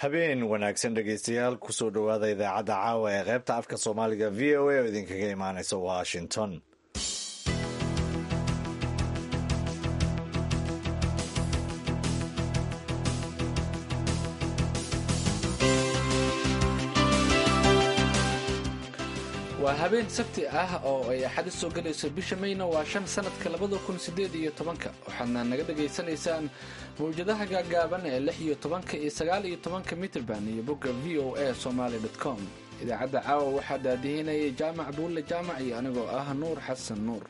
habeen wanaagsan dhegeystayaal kusoo dhowaada idaacadda caawa ee qaybta afka soomaaliga v o a oo idinkaga imaaneysa washington waa habeen sabti ah oo ay axadi soo gelayso bisha mayna waa shan sanadka labada kun sideed iyo tobanka waxaadna naga dhagaysanaysaan mawjadaha gaagaaban ee lix iyo tobanka iyo sagaal iyo tobanka mitrban iyo bogga v o a somaly com idaacadda caawa waxaa daadihinayay jaamac buulle jaamac iyo anigoo ah nuur xasan nuur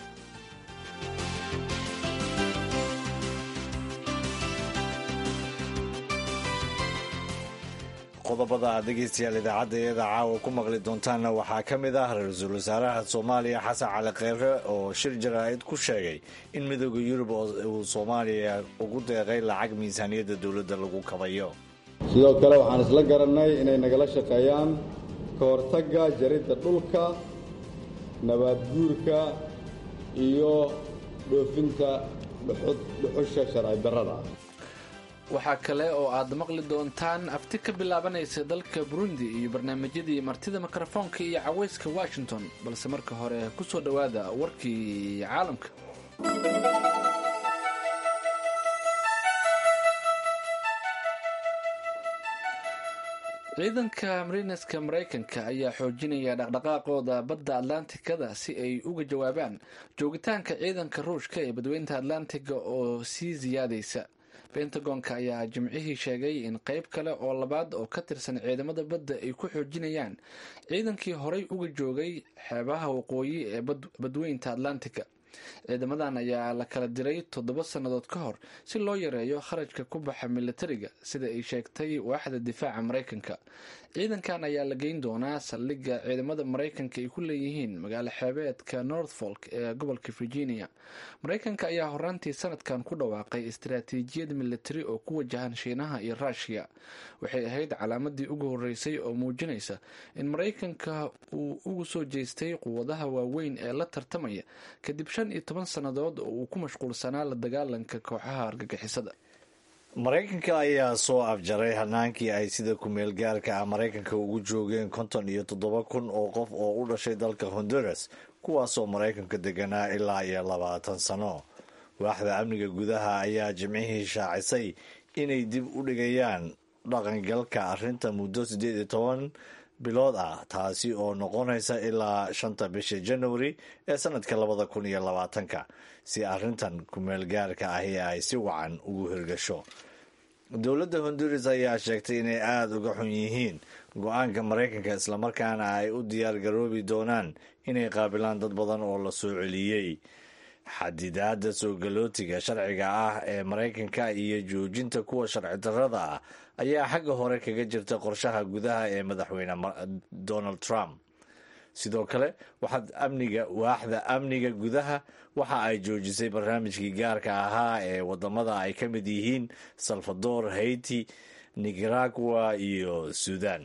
qodobada aad dhegeystayaal idaacadda iyada caawa ku maqli doontaanna waxaa ka mid ah ra-iisul wasaaraha soomaaliya xasan cali kheyre oo shir jaraa'id ku sheegay in midooda yurub uu soomaaliya ugu deeqay lacag miisaaniyadda dowladda lagu kabayo sidoo kale waxaan isla garannay inay nagala shaqeeyaan ka hortagga jaridda dhulka nabaadguurka iyo dhoofinta dhuxusha sharci darrada waxaa kale oo aad maqli doontaan afti ka bilaabanaysa dalka burundi iyo barnaamijyadii martida mikrofoonka iyo caweyska washington balse marka hore ku soo dhowaada warkii caalamka ciidanka marineska maraykanka ayaa xoojinaya dhaqdhaqaaqooda badda atlantikada si ay uga jawaabaan joogitaanka ciidanka ruushka ee badweynta atlantiga oo sii siyaadaysa bentagonka ayaa jimcihii sheegay in qeyb kale oo labaad oo ka tirsan ciidamada badda ay ku xoojinayaan ciidankii horay uga joogay xeebaha waqooyi ee badweynta atlantica ciidamadan ayaa la kala diray toddoba sannadood ka hor si loo yareeyo kharajka ku baxa militariga sida ay sheegtay waaxda difaaca maraykanka ciidankan ayaa la geyn doonaa saldhigga ciidamada maraykanka ay ku leeyihiin magaalo xeebeedka northfolk ee gobolka virginia maraykanka ayaa horaantii sanadkan ku dhawaaqay istaraatiijiyad militari oo ku wajahan shiinaha iyo ruushiya waxay ahayd calaamadii ugu horeysay oo muujinaysa in maraykanka uu ugu soo jeestay quwadaha waaweyn ee la tartamaya kadib shan iyo toban sannadood oo uu ku mashquulsanaa la dagaalanka kooxaha argagixisada maraykanka ayaa soo afjaray hanaankii ay sida kumeel gaarka ah maraykanka ugu joogeen konton iyo toddoba kun oo qof oo u dhashay dalka honduras kuwaasoo maraykanka deganaa ilaa iyo labaatan sano waaxda amniga gudaha ayaa jimcihii shaacisay inay dib u dhigayaan dhaqangalka arrinta muddo siddeed iyo toban bilood ah taasi oo noqonaysa ilaa shanta bisha januari ee sanadka labada kun iyo labaatanka si arrintan kumeel gaarka ahi ay si wacan ugu hirgasho dowladda honduras ayaa sheegtay inay aada uga xun yihiin go-aanka maraykanka islamarkaana ay u diyaar garoobi doonaan inay qaabilaan dad badan oo la soo celiyey xadidaada soo galootiga sharciga ah ee maraykanka iyo joojinta kuwa sharci darrada ah ayaa xagga hore kaga jirta qorshaha gudaha ee madaxweyne donald trump sidoo kale waxaad amniga waaxda amniga gudaha waxa ay joojisay barnaamijkii gaarka ahaa ee wadamada ay ka mid yihiin salvador haiti nicaragua iyo suudan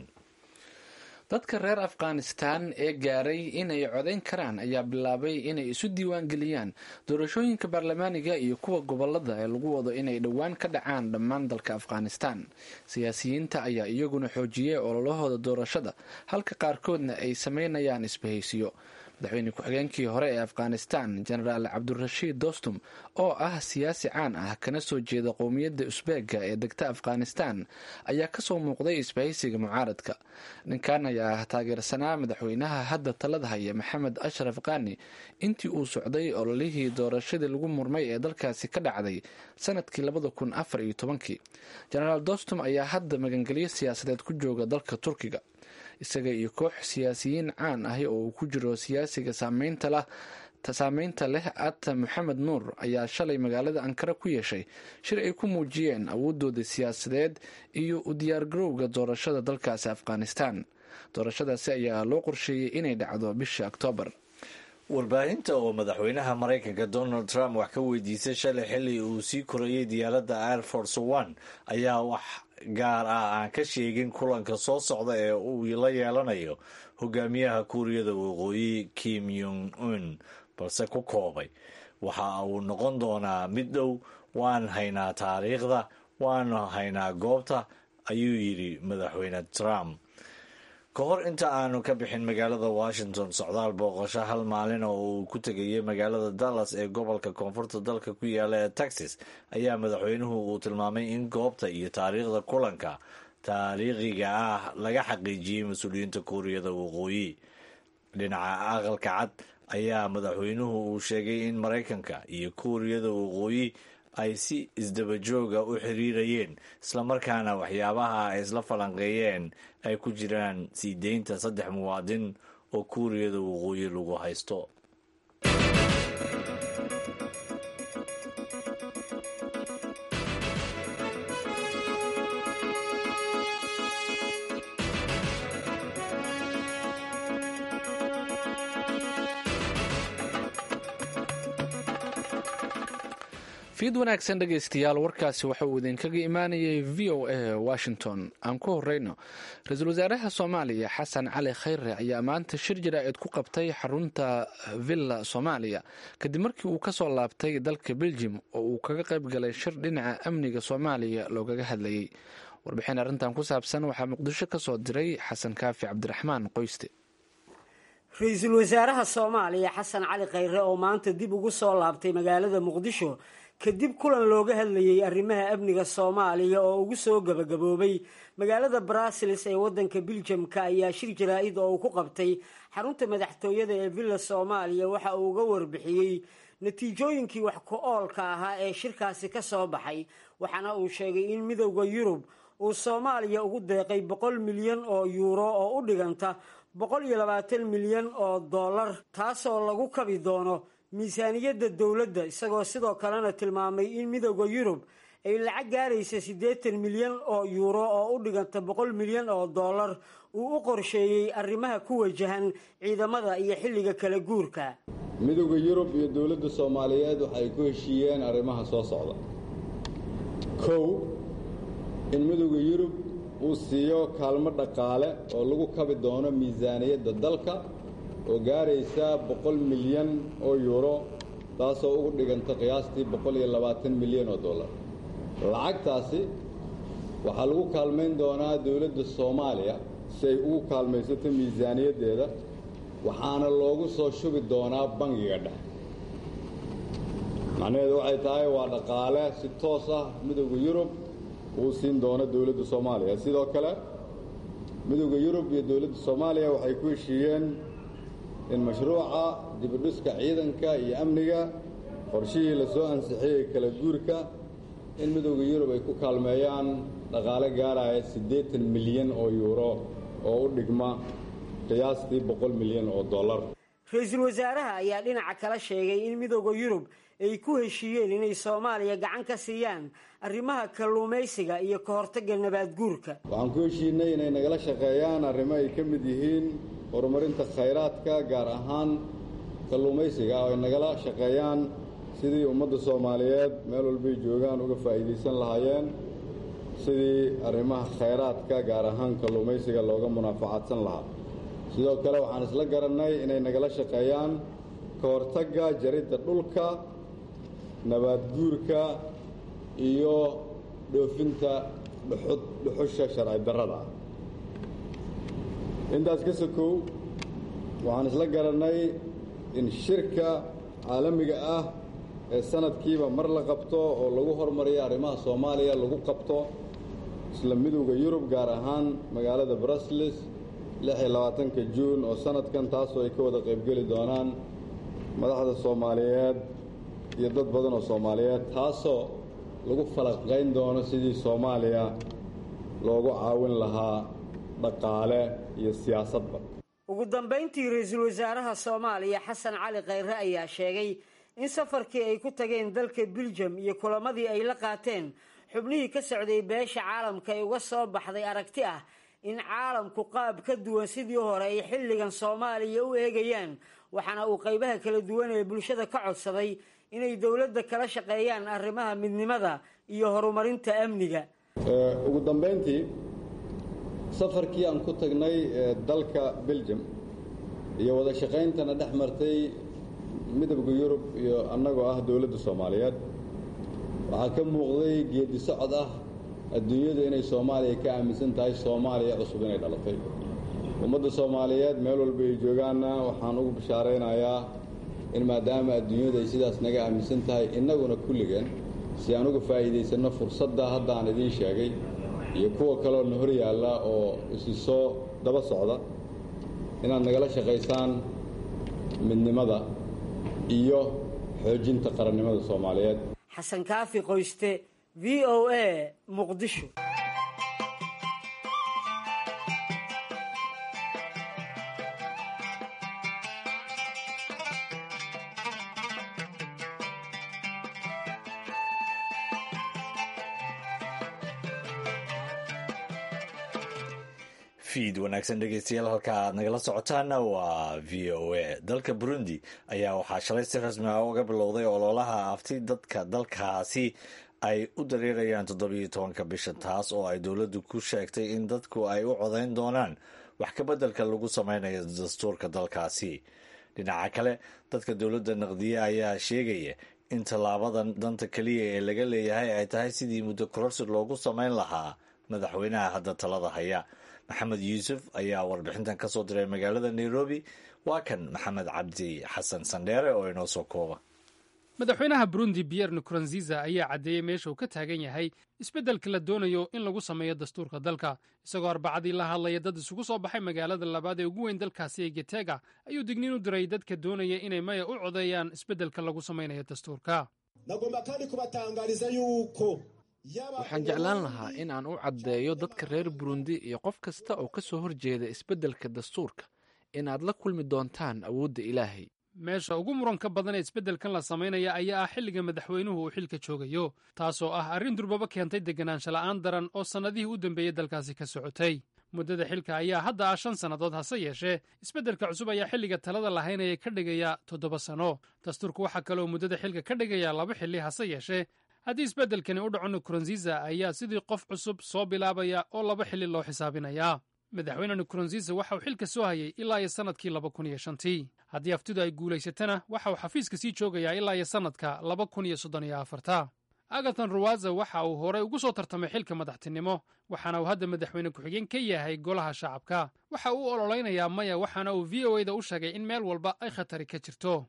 dadka reer afghanistan ee gaaray inay codayn karaan ayaa bilaabay inay isu diiwaan geliyaan doorashooyinka baarlamaaniga iyo kuwa gobolada ee lagu wado inay dhowaan ka dhacaan dhammaan dalka afghanistan siyaasiyiinta ayaa iyaguna xoojiyey ololahooda doorashada halka qaarkoodna ay sameynayaan isbahaysiyo madaxweyne ku-xigeenkii hore ee afghanistan jenaraal cabdirashiid dostum oo ah siyaasi caan ah kana soo jeeda qowmiyadda usbeega ee degta afghanistan ayaa kasoo muuqday isbahaysiga mucaaradka ninkan ayaa ah taageersanaa madaxweynaha hadda talada haya maxamed ashraf kani intii uu socday ololihii doorashadii lagu murmay ee dalkaasi ka dhacday sanadkii labada kun afar iyo tobankii jenaraal dostum ayaa hadda magangelyo siyaasadeed ku jooga dalka turkiga isaga iyo koox siyaasiyiin caan ahi oo uu ku jiro siyaasiga saameynta leh ata maxamed nuur ayaa shalay magaalada ankara ku yeeshay shir ay ku muujiyeen awoodooda siyaasadeed iyo u diyaargarowga doorashada dalkaasi afghanistan doorashadaasi ayaa loo qorsheeyey inay dhacdo bisha oktoobar warbaahinta oo madaxweynaha maraykanka donald trump wax ka weydiisay shalay xilli uu sii korayay diyaaradda air force one ayaa wax gaar ah aan ka sheegin kulanka soo socda ee uu la yeelanayo hogaamiyaha kuuriyada waqooyi kim yong un balse ku koobay waxa uu noqon doonaa mid dhow waan haynaa taariikhda waanu haynaa goobta ayuu yidhi madaxweyne trump ka hor inta aanu ka bixin magaalada washington socdaal booqasho hal maalin oo uu ku tegayay magaalada dallas ee gobolka koonfurta dalka ku yaala ee texas ayaa madaxweynuhu uu tilmaamay in goobta iyo taariikhda kulanka taariikhiga ah laga xaqiijiyey mas-uuliyiinta kuuriyada waqooyi dhinaca aqalka cad ayaa madaxweynuhu uu sheegay in maraykanka iyo kuuriyada waqooyi ay si isdabajooga u xiriirayeen islamarkaana waxyaabaha ay isla falanqeeyeen ay ku jiraan sii deynta saddex muwaadin oo kuuriyada waqooyi lagu haysto fiid wanaagsan dhegaystayaal warkaasi waxa uu idinkaga imaanayay v o a washington aan ku horeyno ra-iisul wasaaraha soomaaliya xasan cali khayre ayaa maanta shir jaraa'id ku qabtay xarunta villa soomaaliya kadib markii uu kasoo laabtay dalka beljim oo uu kaga qayb galay shir dhinaca amniga soomaaliya loogaga hadlayay warbixin arrintan ku saabsan waxaa muqdisho kasoo diray xasan kaafi cabdiraxmaan qoyste ra-iisul wasaaraha soomaaliya xasan cali khayre oo maanta dib ugu soo laabtay magaalada muqdisho kadib kulan looga hadlayay arrimaha amniga soomaaliya oo ugu soo gabagaboobay magaalada brussels ee wadanka biljamka ayaa shir jaraa-id oo uu ku qabtay xarunta madaxtooyada ee villa soomaaliya waxa uu uga warbixiyey natiijooyinkii wax ku-oolka ahaa ee shirkaasi ka soo baxay waxaana uu sheegay in midowda yurub uu soomaaliya ugu deeqay boqol milyan oo yuuro oo u dhiganta boqol iyo labaatan milyan oo dollar taasoo lagu kabi doono miisaaniyadda dowladda isagoo sidoo kalena tilmaamay in midowda yurub ay lacag gaaraysa siddeetan milyan oo yuuro oo u dhiganta boqol milyan oo dollar uu u qorsheeyey arrimaha ku wajahan ciidamada iyo xilliga kala guurka midowda yurub iyo dowladda soomaaliyeed waxay ku heshiiyeen arrimaha soo socda kow in midowda yurub uu siiyo kaalmo dhaqaale oo lagu kabi doono miisaaniyadda dalka oo gaaraysa boqol milyan oo yuuro taasoo ugu dhiganta qiyaastii boqol iyo labaatan milyan oo dollar lacagtaasi waxaa lagu kaalmayn doonaa dowladda soomaaliya si ay ugu kaalmaysato miisaaniyaddeeda waxaana loogu soo shubi doonaa bangiga dhexe macnaheedu waxay tahay waa dhaqaale si toos ah midowda yurub uu siin doono dowladda soomaaliya sidoo kale midowda yurub iyo dowladda soomaaliya waxay ku heshiiyeen in mashruuca dibudhiska ciidanka iyo amniga qorshihii lasoo ansixiyey kala guurka in midowda yurub ay ku kaalmeeyaan dhaqaale gaaraya siddeetan milyan oo yuuro oo u dhigma qiyaastii boqol milyan oo dollar ra-iisul wasaaraha ayaa dhinaca kala sheegay in midowda yurub ay ku heshiiyeen inay soomaaliya gacan ka siiyaan arrimaha kalluumaysiga iyo ka hortagga nabaad guurka waxaan ku heshiinay inay nagala shaqeeyaan arrimo ay ka mid yihiin horumarinta khayraadka gaar ahaan kalluumaysiga oo ay nagala shaqeeyaan sidii ummadda soomaaliyeed meel walbay joogaan uga faa'iidaysan lahaayeen sidii arrimaha khayraadka gaar ahaan kalluumaysiga looga munaafacadsan lahaa sidoo kale waxaan isla garannay inay nagala shaqeeyaan ka hortagga jaridda dhulka nabaad guurka iyo dhoofinta dhuxud dhuxusha sharci darrada intaas ka sokow waxaan isla garannay in shirka caalamiga ah ee sanadkiiba mar la qabto oo lagu hormariyo arrimaha soomaaliya lagu qabto isla midowda yurub gaar ahaan magaalada brussels lix iyo labaatanka juun oo sanadkan taasoo ay ka wada qaybgeli doonaan madaxda soomaaliyeed iyo dad badan oo soomaaliyeed taasoo lagu falaqayn doono sidii soomaaliya loogu caawin lahaa dhaqaale iyo siyaasadba ugu dambayntii ra-iisul wasaaraha soomaaliya xasan cali khayre ayaa sheegay in safarkii ay ku tageen dalka biljam iyo kulamadii ay la qaateen xubnihii ka socday beesha caalamka ay uga soo baxday aragti ah in caalamku qaab ka duwan sidii hore ay xilligan soomaaliya u eegayaan waxaana uu qaybaha kala duwan ee bulshada ka codsaday inay dowladda kala shaqeeyaan arrimaha midnimada iyo horumarinta amniga ugu dambayntii safarkii aan ku tagnay dalka beljum iyo wada shaqayntana dhex martay midowda yurub iyo annagoo ah dowladda soomaaliyeed waxaa ka muuqday geedi socod ah adduunyadu inay soomaaliya ka aaminsan tahay soomaaliya cusub inay dhalatay ummadda soomaaliyeed meel walba ay joogaanna waxaan ugu bishaaraynayaa in maadaama adduunyadu ay sidaas naga aaminsan tahay innaguna kulligeen si aan uga faa'iidaysanno fursadda hadda aan idiin sheegay iyo kuwa kaleoo na hor yaalla oo isi soo daba socda inaad nagala shaqaysaan midnimada iyo xoojinta qarannimada soomaaliyeed xasan kaafi qoyste v o a muqdisho fiid wanaagsan dhegeystayaal halka aad nagala socotaana waa v o a dalka burundi ayaa waxaa shalay si rasmi ah uga bilowday ololaha afti dadka dalkaasi ay u dareerayaan toddobiyo tobanka bisha taas oo ay dowladdu ku sheegtay in dadku ay u codayn doonaan wax ka beddelka lagu sameynayo dastuurka dalkaasi dhinaca kale dadka dowladda naqdiye ayaa sheegaya in tallaabadan danta keliya ee laga leeyahay ay tahay sidii muddo kororsi loogu sameyn lahaa madaxweynaha hadda talada haya maxamed yuusuf ayaa warbixintan ka soo diray magaalada nairobi waa kan maxamed cabdi xasan sandheere oo inoo soo kooba madaxweynaha burundi pierre nkurunziza ayaa caddeeyey meesha uu ka taagan yahay isbeddelka la doonayo in lagu sameeyo dastuurka dalka isagoo arbacadii la hadlaya dad isugu soo baxay magaalada labaad ee ugu weyn dalkaasi ee getega ayuu digniin u diray dadka doonaya inay maya u codeeyaan isbeddelka lagu samaynayo dastuurka waxaan jeclaan lahaa in aan u caddeeyo dadka reer burundi iyo qof kasta oo ka soo horjeeda isbeddelka dastuurka inaad la kulmi doontaan awoodda ilaahay meesha ugu muranka badan ee isbeddelkan la samaynaya ayaa ah xilliga madaxweynuhu uu xilka joogayo taasoo ah arrin durbaba keentay deganaansha la'aan daran oo sannadihii u dambeeyey dalkaasi ka socotay muddada xilka ayaa hadda ah shan sannadood hase yeeshee isbeddelka cusub ayaa xilliga talada lahaynaya ka dhigaya toddoba sanno dastuurku waxaa kaleoo muddada xilka ka dhigaya laba xilli hase yeeshee haddii isbeddelkani u dhaco nkurunziza ayaa sidii qof cusub soo bilaabaya oo laba xilli loo xisaabinayaa madaxweyne nkurunziza waxa uu xilka soo hayay ilaa iyo sannadkii laba kun iyo shantii haddii aftidu ay guulaysatana waxa uu xafiiska sii joogayaa ilaa iyo sannadka laba kun iyo soddon iyo afarta agaton ruwaza waxa uu horey ugu soo tartamay xilka madaxtinimo waxaana uu hadda madaxweyne ku-xigeen ka yahay golaha shacabka waxa uu u ololeynayaa maya waxaana uu v o e da u sheegay in meel walba ay khatari ka jirto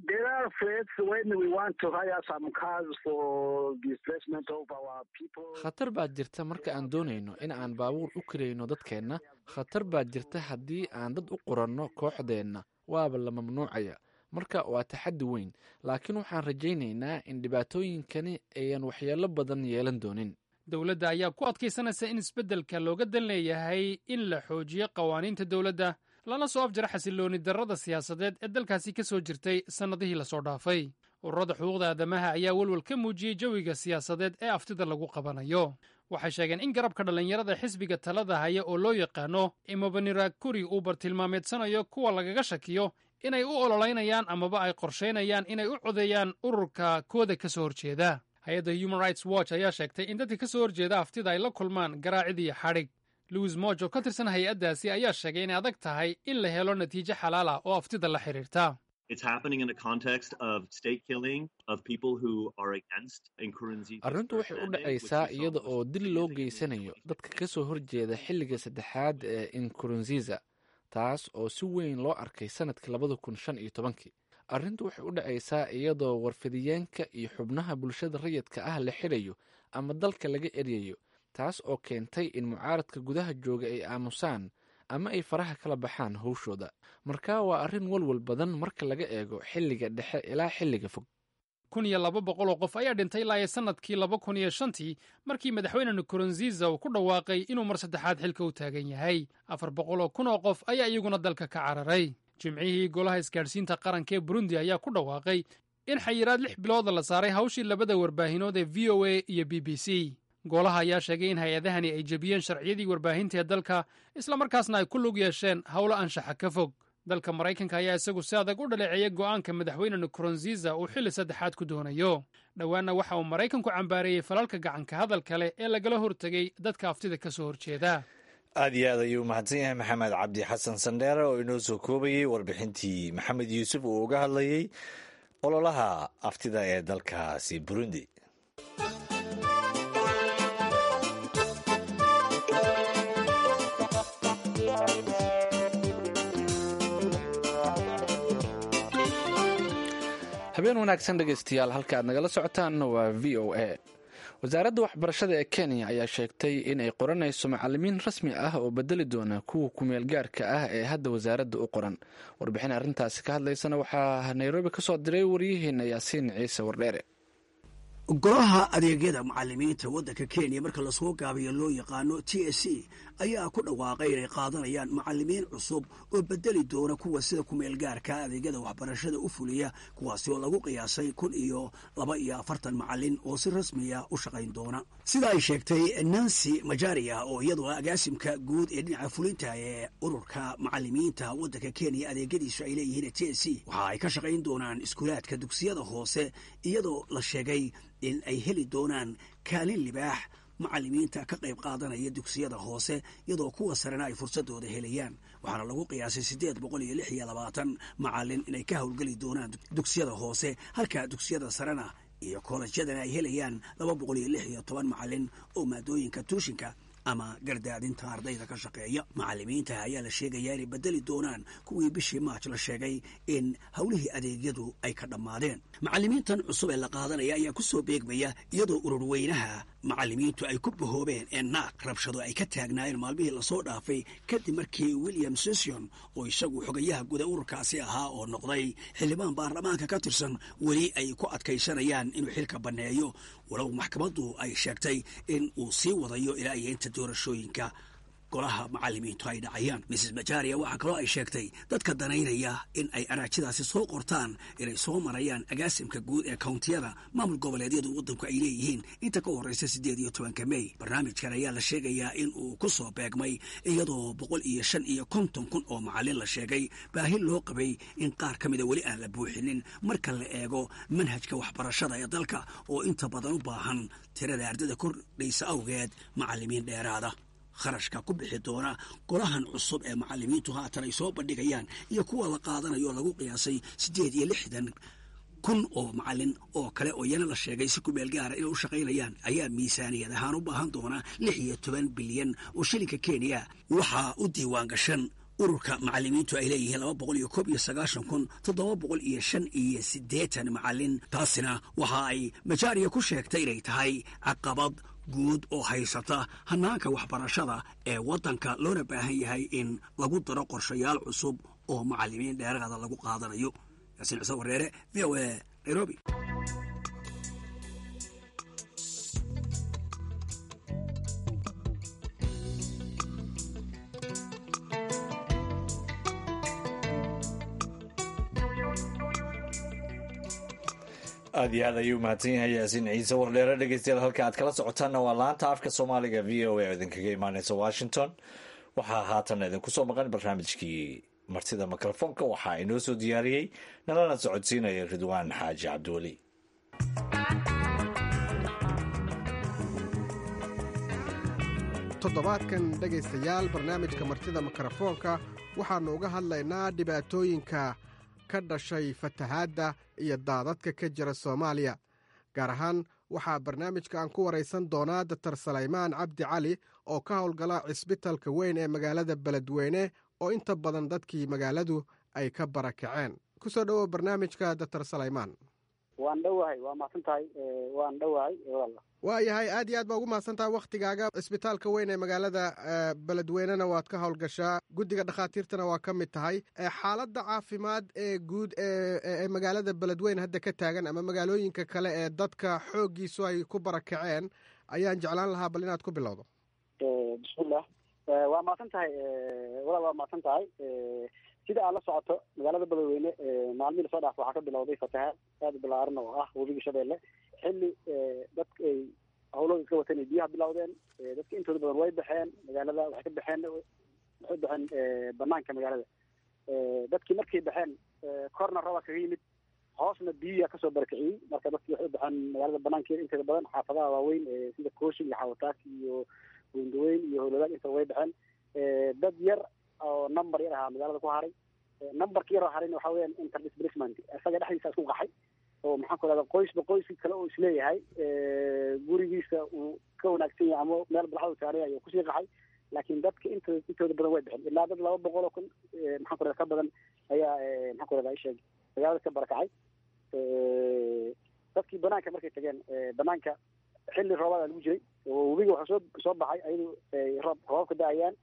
khatar baa jirta marka aan doonayno in aan baabuur u karayno dadkeenna khatar baa jirta haddii aan dad u qoranno kooxdeenna waaba la mamnuucaya marka waa taxaddi weyn laakiin waxaan rajaynaynaa in dhibaatooyinkani ayan waxyeello badan yeelan doonin dowladda ayaa ku adkaysanaysa in isbeddelka looga dan leeyahay in la xoojiyo qawaaniinta dowladda lana soo afjara xasillooni darrada siyaasadeed ee dalkaasi ka soo jirtay sannadihii lasoo dhaafay ururada xuquuqda aadamaha ayaa welwel ka muujiyey jawiga siyaasadeed ee aftida lagu qabanayo waxay sheegeen in garabka dhallinyarada xisbiga talada haya oo loo yaqaano imobaniragkuri uu bartilmaameedsanayo kuwa lagaga shakiyo inay u ololeynayaan amaba ay qorshaynayaan inay u codeeyaan ururka kooda ka soo horjeeda hay-adda human rights watch ayaa sheegtay in dadka ka soo horjeeda aftida ay la kulmaan garaacid iyo xadhig louis moj oo ka tirsan hay-addaasi ayaa sheegay inay adag tahay in la helo natiijo xalaal ah oo aftida la xidhiirta arrintu waxay u dhacaysaa iyada oo dil loo geysanayo dadka ka soo horjeeda xilliga saddexaad ee inkurunziza taas oo si weyn loo arkay sannadkii labada kun shan iyo tobankii arrintu waxay u dhacaysaa iyadoo warfidiyeenka iyo xubnaha bulshada rayidka ah la xidhayo ama dalka laga eryayo taas oo keentay in mucaaradka gudaha jooga ay aamusaan ama ay faraha kala baxaan howshooda marka waa arrin walwal badan marka laga eego xilliga dhexe ilaa xilliga fog kun iyo laba boqol oo qof ayaa dhintay ilaa iyo sannadkii laba kun iyo shantii markii madaxweyne nkurunziza uu ku dhawaaqay inuu mar saddexaad xilka u taagan yahay afar boqol oo kun oo qof ayaa iyaguna dalka ka cararay jimcihii golaha isgaadhsiinta qaranka ee burundi ayaa ku dhawaaqay in xayiraad lix bilooda la saaray hawshii labada warbaahinood ee v o a iyo b b c golaha ayaa sheegay in hay-adahani ay jebiyeen sharciyadii warbaahinta ee dalka islamarkaasna ay ku lug yeesheen howlo anshaxa ka fog dalka maraykanka ayaa isagu si adag u dhaleeceeyay go'aanka madaxweyne nkurunziza uu xilli saddexaad ku doonayo dhowaanna waxa uu maraykanku cambaareeyey falalka gacanka hadalka leh ee lagala hortegay dadka aftida ka soo horjeeda aad iyo aad ayuu u mahadsan yahay maxamed cabdi xasan sandheere oo inoo soo koobayey warbixintii maxamed yuusuf uu uga hadlayey ololaha aftida ee dalkaasi burundi habeen wanaagsan dhegaystayaal halka aad nagala socotaanna waa v o a wasaaradda waxbarashada ee kenya ayaa sheegtay in ay qoranayso macalimiin rasmi ah oo bedeli doona kuwa kumeel gaarka ah ee hadda wasaaradda u qoran warbixin arrintaasi ka hadlaysana waxaa nairobi ka soo diray waryaheena yaasiin ciise wardheere golaha adeegyada macalimiinta waddanka kenya marka lasoo gaabiyo loo yaqaano t s c ayaa ku dhawaaqay inay qaadanayaan macalimiin cusub oo bedeli doona kuwa sida kumeelgaarka adeegyada waxbarashada u fuliya kuwaasi oo lagu qiyaasay kun iyo laba iyo afartan macalin oo si rasmiya u shaqayn doona sida ay sheegtay nancy majaria oo iyadoo agaasimka guud ee dhinaca fulinta ee ururka macalimiinta waddanka kenya adeegyadiisu ay leeyihiin t s c waxa ay ka shaqayn doonaan iskuulaadka dugsiyada hoose iyadoo la sheegay in ay heli doonaan kaalin libaax macalimiinta ka qayb qaadanaya dugsiyada hoose iyadoo kuwa sarena ay fursadooda helayaan waxaana lagu qiyaasay siddeed boqol iyo lix iyo labaatan macalin inay ka howlgeli doonaan dugsiyada hoose halka dugsiyada sarena iyo koolajyadana ay helayaan laba boqol iyo lix iyo toban macalin oo maadooyinka tuushinka ama gardaadinta ardayda ka shaqeeya macalimiinta ayaa la sheegayaa inay bedeli doonaan kuwii bishii maaj la sheegay in howlihii adeegyadu ay ka dhammaadeen macalimiintan cusub ee la qaadanaya ayaa ku soo beegmaya iyadoo ururweynaha macalimiintu ay ku bahoobeen ee naaq rabshado ay ka taagnaayeen maalmihii lasoo dhaafay kadib markii william session oo isagu xogayaha guda ururkaasi ahaa oo noqday xildhibaan baarlamaanka ka tirsan weli ay ku adkaysanayaan inuu xilka banneeyo walow maxkamaddu ay sheegtay in uu sii wadayo ilaa iyo inta doorashooyinka golaha macalimiintu ay dhacayaan mrs majaria waxaa kaloo ay sheegtay dadka danaynaya in ay araajidaasi soo qortaan inay soo marayaan agaasimka guud ee kountiyada maamul goboleedyadu waddanku ay leeyihiin inta ka horreysa siddeed iyo tobanka mey barnaamijkan ayaa la sheegayaa in uu ku soo beegmay iyadoo boqol iyo shan iyo konton kun oo macalin la sheegay baahi loo qabay in qaar ka mida weli aan la buuxinin marka la eego manhajka waxbarashada ee dalka oo inta badan u baahan tirada ardada kordhaysa awgeed macalimiin dheeraada kharashka ku bixi doona golahan cusub ee macalimiintu haatan ay soo bandhigayaan iyo kuwa la qaadanayo oo lagu qiyaasay siddeed iyo lixdan kun oo macalin oo kale oo iyana la sheegay si kumeel gaara inay u shaqaynayaan ayaa miisaaniyad ahaan u baahan doona lix iyo toban bilyan oo shilinka kenya waxaa u diiwaan gashan ururka macalimiintu ay leeyihiin laba boqol iyo koob iyo sagaashan kun toddoba boqol iyo shan iyo siddeetan macalin taasina waxa ay majaariya ku sheegtay inay tahay caqabad guud oo haysata hanaanka waxbarashada ee waddanka loona baahan yahay in lagu daro qorshayaal cusub oo macalimiin dheeraada lagu qaadanayo yaasiin cise wareere v o a nairobi aad iyo aad ayuu mahadsan yahay yaasiin ciise wardheere dhegeystayaal halka aad kala socotaanna waa laanta afka soomaaliga v o a oo idinkaga imaaneysa washington waxaa haatan idinku soo maqan barnaamijkii martida mikrofoonka waxaa inoo soo diyaariyey nalana socodsiinaya ridwaan xaaji cabdiweli toddobaadkan dhegaystayaal barnaamijka martida mikrofoonka waxaannu uga hadlaynaa dhibaatooyinka ka dhashay fatahaadda iyo daadadka ka jira soomaaliya gaar ahaan waxaa barnaamijka aan ku waraysan doonaa dotor salaymaan cabdi cali oo ka howlgala cisbitalka weyn ee magaalada beledweyne oo inta badan dadkii magaaladu ay ka barakaceen ku soo dhowow barnaamijka dotor salaymaan waan dhowahay waa mahadsan tahay waan dhowahay walla waa yahay aad iyo aad baa ugu mahadsan tahay wakhtigaaga cisbitaalka weyn ee magaalada beledweynena waad ka howlgashaa guddiga dhakhaatiirtana waa ka mid tahay xaaladda caafimaad ee guud ee magaalada beledweyne hadda ka taagan ama magaalooyinka kale ee dadka xooggiisu ay ku barakaceen ayaan jeclaan lahaa bal inaad ku bilowdo bismillah waa mahadsan tahay walaal waa mahadsan tahay sida aad la socoto magaalada beledweyne maalmihii lasoo dhaaf waxaa ka bilowday fatahaad aada u balaaran oo ah webiga shabeelle xilli dadka ay hawlooda iska wateen ay biyaha bilowdeen dadka intooda badan way baxeen magaalada waxay ka baxeen waxay baxeen banaanka magaalada dadkii markay baxeen korna raba kaga yimid hoosna biyiya kasoo barakiciyey marka dadkii waxay u baxeen magaalada banaankeeda inteeda badan xaafadaha waaweyn sida kooshin iyo xawataak iyo gundaweyn iyo howladaag intaba way baxeen dad yar oo number yar ahaa magaalada ku haray numberka yaroo harayna waxa weeyaan interdisplacement isaga dhexdiisa isku qaxay oo maxaan ku rahda qoysba qoyski kale oo isleeyahay gurigiisa uu ka wanaagsan yahay ama meel balxadu saaray ayuu kusii qaxay laakiin dadka inta intooda badan way bixin ilaa dad laba boqol oo kun maxaan ku rahda ka badan ayaa maxaan ku rahda isheeg magaalada ka barakacay dadkii banaanka markay tageen banaanka xilli roobaada lagu jiray oo webiga waxaa soo soo baxay ayadu roob roobab ka da-ayaan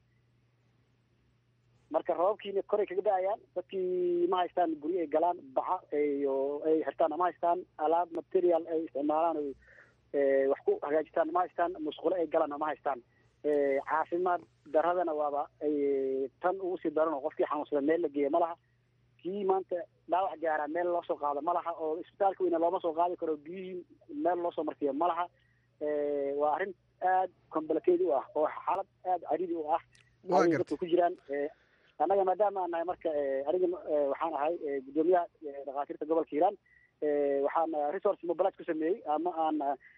marka roobabkiina koray kaga da-ayaan dadkii ma haystaan guryo ay galaan baca iyo ay xirtaan ma haystaan alaab material ay isticmaalaan o wax ku hagaajistaan ma haystaan musqulo ay galaan ma haystaan caafimaad daradana waaba tan ugu sii daran oo qofkii xanuunsada meel la geeya ma laha kii maanta dhaawac gaaraa meel loo soo qaado ma laha oo isbitaalka weyna looma soo qaadi karo biyihii meel loo soo marsiiyo ma laha waa arrin aada complicated u ah oo xaalad aada caridi u ah ay dadka ku jiraan annaga maadaama aan nahay marka aniga waxaan ahay guddoomiyaha dhakhaatiirta gobolka hiiraan waxaan resource mobilise ku sameeyey ama aan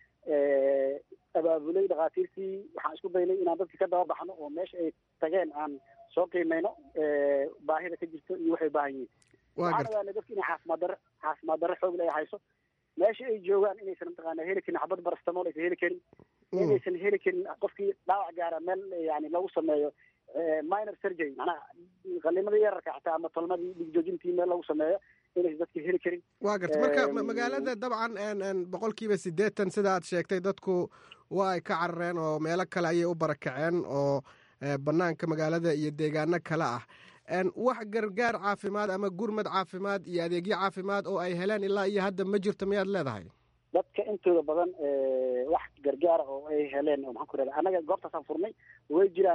abaabulay dhakhaatiirtii waxaan isku daynay inaan dadka ka daba baxno oo meesha ay tageen aan soo qiimeyno baahida ka jirto iyo waxay baahan yihiin waxaan ogaanay dadka inay caafimaad darro caafimaad darro xoog le ay hayso meesha ay joogaan inaysan mataqaana heli karin xabad barastamol aysan heli karin inaysan heli karin qofkii dhaawac gaara meel yani lagu sameeyo minor surgery macnaha qalimadii yararka xataa ama tolmadii dhigjoojintii meel lagu sameeyo inaysan dadka heli karin waa garta marka magaalada dabcan boqol kiiba siddeetan sida aad sheegtay dadku waa ay ka carareen oo meelo kale ayay u barakaceen oo banaanka magaalada iyo deegaano kale ah wax gargaar caafimaad ama gurmad caafimaad iyo adeegyo caafimaad oo ay heleen ilaa iyo hadda ma jirto miyaad leedahay dadka intooda badan wax gargaara oo ay heleen oo maxaan ku rahda annaga goobtaasaan furnay way jiraan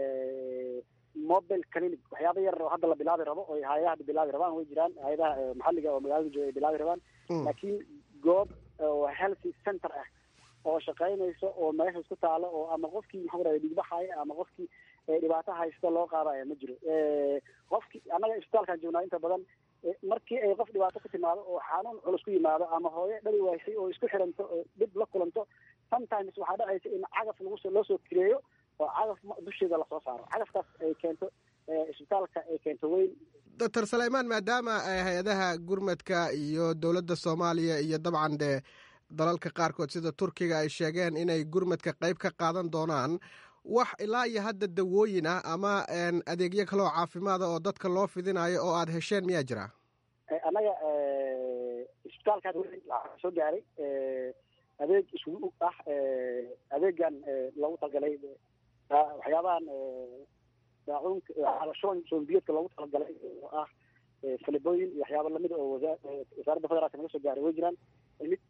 mobile clinic waxyaaba yar oo hadda la bilaabi rabo oo hay-adaha hadda bilaabi rabaan way jiraan hay-adaha maxalliga oo magaalada jooga ay bilaabi rabaan laakiin goob oo healthy center ah oo shaqaynayso oo meesha isku taalo oo ama qofkii maxaa ku rahda dhigbaxaya ama qofkii dhibaato haysta loo qaadaya ma jiro qofkii annaga isbitaalkaan joognaa inta badan markii ay qof dhibaato ku timaado oo xanuun culus ku yimaado ama hooyo dhali waysay oo isku xiranto oo dhib la kulanto sometimes waxaa dhacaysa in cagaf lagu loo soo kireeyo oo cagaf dusheeda lasoo saaro cagafkaas ay keento isbitaalka ay keento weyn doctor saleymaan maadaama hay-adaha gurmadka iyo dowladda soomaaliya iyo dabcan dee dalalka qaarkood sida turkiga ay sheegeen inay gurmadka qayb ka qaadan doonaan wax ilaa iyo hadda dawooyin ah ama adeegyo kaleoo caafimaada oo dadka loo fidinayo oo aada hesheen miyaa jira annaga isbitaalkaas waxaa soo gaaray adeeg isugu ah adeegan loogu talagalay waxyaabahan daacuunka shuban shubanbiyoodka loogu talagalay oo ah falibooyin iyo waxyaaba lamida oo wasaaradda federaalka naga soo gaaray way jiraan mid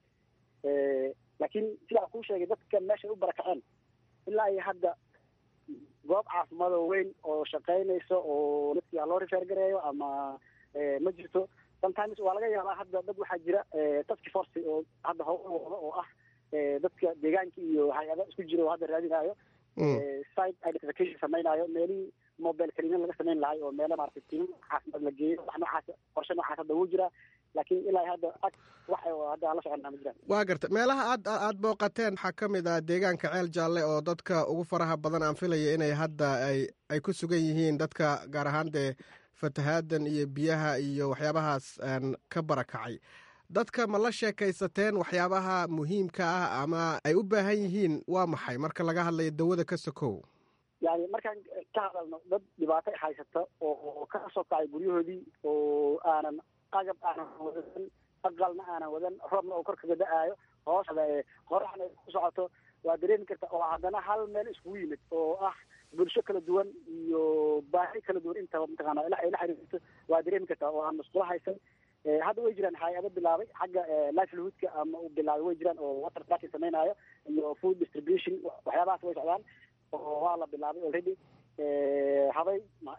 laakiin sidaa kuu sheegay dadka meeshay u barakaceen ilaa iyo hadda goob caafimaad oo weyn oo shaqaynayso oo dadkii loo rifeer gareeyo ama ma jirto sometimes waa laga yaabaa hadda dad waxaa jira task force oo hadda howl wado oo ah dadka deegaanka iyo hay-ada isku jira oo hadda raadinayo site identification samaynayo meelihii mobile clinic laga samayn lahay oo meelo maaragtay tiim caafimaad la geeyo wax noocaas qorshe noocaas hadda wuu jiraa laakiin ilaa hadda ag wax hadda aan la soconnaa ma jiraan waa garta meelaha aad aad booqateen waxaa ka mid ah deegaanka ceel jaalle oo dadka ugu faraha badan aan filaya inay hadda ay ay ku sugan yihiin dadka gaar ahaan dee fatahaadan iyo biyaha iyo waxyaabahaas ka barakacay dadka ma la sheekaysateen waxyaabaha muhiimka ah ama ay u baahan yihiin waa maxay marka laga hadlayo dawada ka sokow yani markaan ka hadalno dad dhibaato haysata oo ka soo kacay guryahoodii oo aanan agab aanan wadan aqalna aanan wadan roobna oo kor kaga da-aayo hoosda qoraxna ku socoto waa dareemi karta oo haddana hal meel iskugu yimid oo ah bulsho kala duwan iyo baahi kala duwan intaba mataqaana ay la xiriirto waa dareemi kartaa oo aan masqulo haysan hadda way jiraan hay-ado bilaabay xagga livelihoodka ama u bilaabay way jiraan oo water tracking samaynayo iyo food distribution waxyaabahaas way socdaan oo waa la bilaabay already habay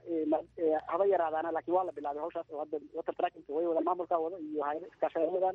habay yaraadaana lakin waa la bilaabay hawshaas oo hadda water tracking way wadaan maamulkaa wada iyo hay-ada iskaashaa wadaan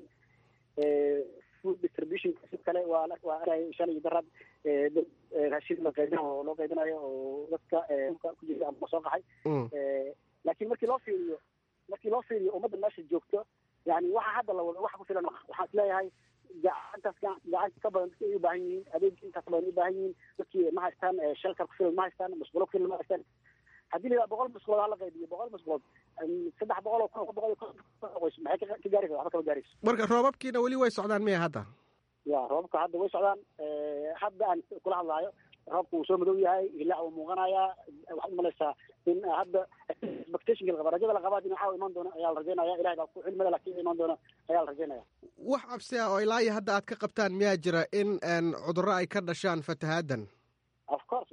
food distribution si kale waa waa araya shan iyo daraad raashin la qaybinayo oo loo qaybinayo oo dadka ku jira ama soo qaxay laakiin markii loo fiiriyo markii loo fiiriyo ummadda meesha joogto yani waxa hadda la wado waxa ku filan waxaan isleeyahay gacantaas gacanta ka badan dadki ay u baahan yihiin adeeg intaas badan u baahan yihiin dadkii ma haystaan shelter ku filan ma haystaan musqulo ku filan ma haystaan haddii la boqol musqulood hala qaybiyo boqol musqulood saddex boqol oo kun boqol qoys maxay ka gaaraysa waxba kama gaarayso marka roobabkiina weli way socdaan miya hadda ya roobabka hadda way socdaan hadda aan kula hadlaayo roobka wuu soo madow yahay hilaac wuu muuqanayaa waxaad umalaysaa in hadda expectationka la qaba rajada la qabaa dhinaca iman doona ayaa la rajaynaya ilahay baa ku cilmada laakiin iman doona ayaa la rajaynaya wax cabsi ah oo ilaa iyo hadda aad ka qabtaan miyaa jira in cudurro ay ka dhashaan fatahaadan of course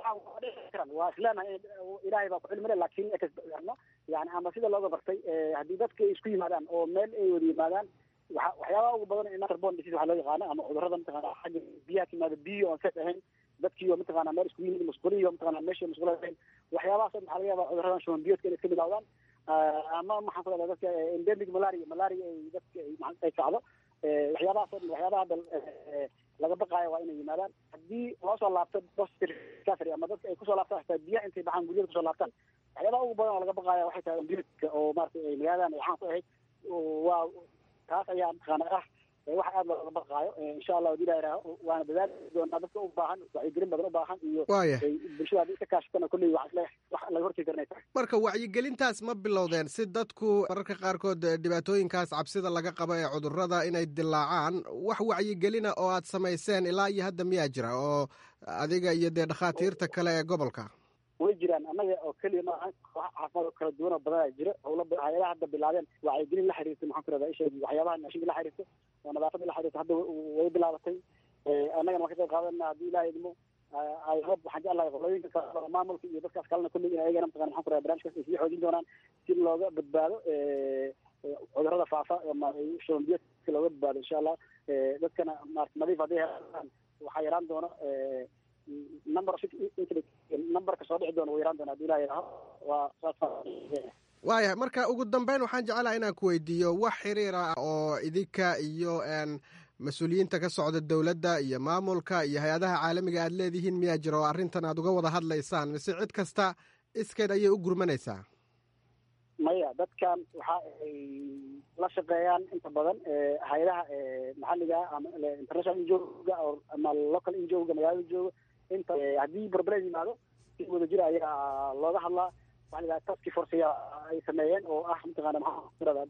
waa isleenahay ilaahay baa ku cilmile laakiin yani ama sida looga bartay haddii dadka ay isku yimaadaan oo meel ay wada yimaadaan waa waxyaabaha ugu badan interborn disease waxaa loo yaqaana ama cudurrada mataqana xagga biyaha ka yimaada biyo oon safe ahayn dadkiiyo mataqana meel isku yimid musquliyo mataqana meesha musqula ahayn waxyaabahaas waxaa laga yaabaa cudurradan shuban biyoodka inay iska bilawdaan ama maxaan ku dhahdaa dadka endemic malaria malaria ay dadka ay kacdo waxyaabahaas oo dhan waxyaabaha hadda laga baqaayo waa inay yimaadaan haddii loo soo laabto recovery ama dadka ay kusoo laabtaan xitaa biyaha intay baxaan guryada kusoo laabtaan waxyaabaha ugu badan oo laga baqaaya waxay tahay biyoodka oo maratay ay magaaladan ay caan ku ahayd waa taas ayaa mataqaana ah waxa aada looga baqaayo insha allah hadii ilaha waana dadaali doonaa dadka u baahan wacyigelin badan u baahan iyo bulshada haddii iska kaashatana kolley wax wax laga hortegi karnay tahay marka wacyigelintaas ma bilowdeen si dadku mararka qaarkood dhibaatooyinkaas cabsida laga qabo ee cudurrada inay dilaacaan wax wacyigelina oo aad samayseen ilaa iyo hadda miyaa jira oo adiga iyo dee dhakhaatiirta kale ee gobolka way jiraan annaga oo keliya maaha koox caafimaad oo kala duwan oo badan jira howla hay-adaha hadda bilaabeen wacyigelin la xiriirta maxaan ku rahdaa isha waxyaabaha naashinka la xiriirta oo nadaafada la xiriirta hadda way bilaabatay annagana waan ka qayb qaadanaa haddii ilaha idmo ayhob waxaan jeclahay qolooyinka kale maamulka iyo dadkaas kalena kulley in ayagana mataqana maxaan ku rahdaa barnaamijkaas ay sii xoojin doonaan si looga badbaado cudurrada faafa ama shuban biyoodka looga badbaado insha allah dadkana maarata nadiif hadday helaan waxaa yaraan doona number numberka soo dhici doona wuu yaraan doona hadii ilaha yidhaaho waa saas waayahay marka ugu dambeyn waxaan jeclaha inaan ku weydiiyo wax xiriir ah oo idinka iyo mas-uuliyiinta ka socda dowladda iyo maamulka iyo hay-adaha caalamiga aad leedihiin miyaa jira oo arrintan aad uga wada hadlaysaan mise cid kasta iskeed ayay u gurmanaysaa maya dadkan waxa ay la shaqeeyaan inta badan hay-adaha maxalliga ama international injoga ama local injoga magaalada jooga inta haddii barbared yimaado si wada jira ayaa looga hadlaa waxa la taski forceya ay sameeyeen oo ah mataqaana maxaa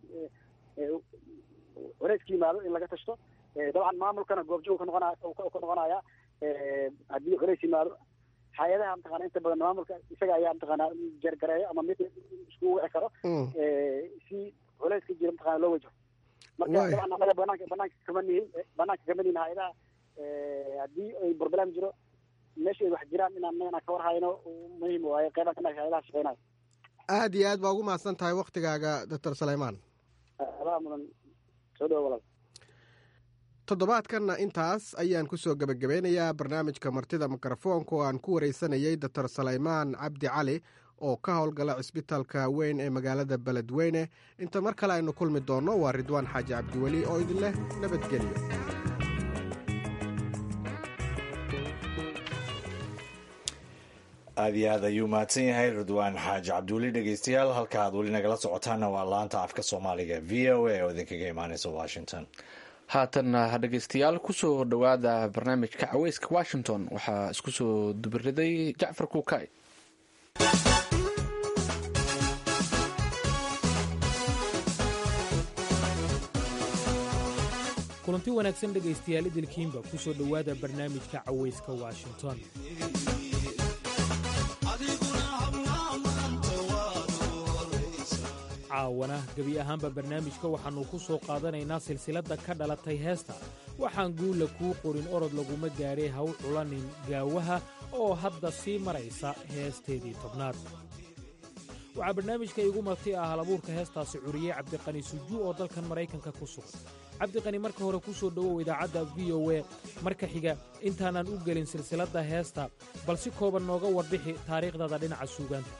wareeska yimaado in laga tashto dabcan maamulkana goobjoog ka noqonaya ka noqonaya haddii culays yimaado hay-adaha mataqana inta badan maamulka isaga ayaa mataqaana jeergareeyo ama mid isku wici karo si culayska jira mataqana loo wajaho marka dabcan anaga banaanka banaanka kama nihin banaanka kama nihin hay-adaha haddii ay problem jiro meesha ay wax jiraan inaan inaan ka war hayno muhiim waaye qeybaan ka nahay hay-adaha shaqeynayo aada iyo aad baa ugu mahadsan tahay waktigaaga doctor sulaymaan adaa mudan soo dhawo walaal toddobaadkanna intaas ayaan ku soo gebagabeynayaa barnaamijka martida mikrofoonka oo aan ku wareysanayey doctor salaymaan cabdi cali oo ka howlgala cisbitaalka weyn ee magaalada beledweyne inta mar kale aynu kulmi doonno waa ridwaan xaaji cabdiweli oo idin leh nabadgelyo aada iyo aad ayuu mahadsan yahay ridwaan xaaji cabdiweli dhegeystayaal halka aad weli nagala socotaana waa laanta afka soomaaliga v o a oo idinkaga imaaneysa washington haatanna dhegeystayaal kusoo dhowaada barnaamijka caweyska washington waxaa isku soo dubiriday jacfar kuukay kulanti wanaagsan dhegaystayaal idilkiinba ku soo dhowaada barnaamijka caweyska washington caawana gebi ahaanba barnaamijka waxaannu ku soo qaadanaynaa silsiladda ka dhalatay heesta waxaan guula kuu qorin orod laguma gaadhay haw culanin gaawaha oo hadda sii maraysa heesteedii tobnaad waxaa barnaamijka iigu marti ah halabuurka heestaasi curiyey cabdiqani sujuu oo dalkan maraykanka ku sugan cabdiqani marka hore ku soo dhowow idaacadda v o e marka xiga intaanaan u gelin silsiladda heesta bal si kooban nooga warbixi taariikhdada dhinaca suugaanta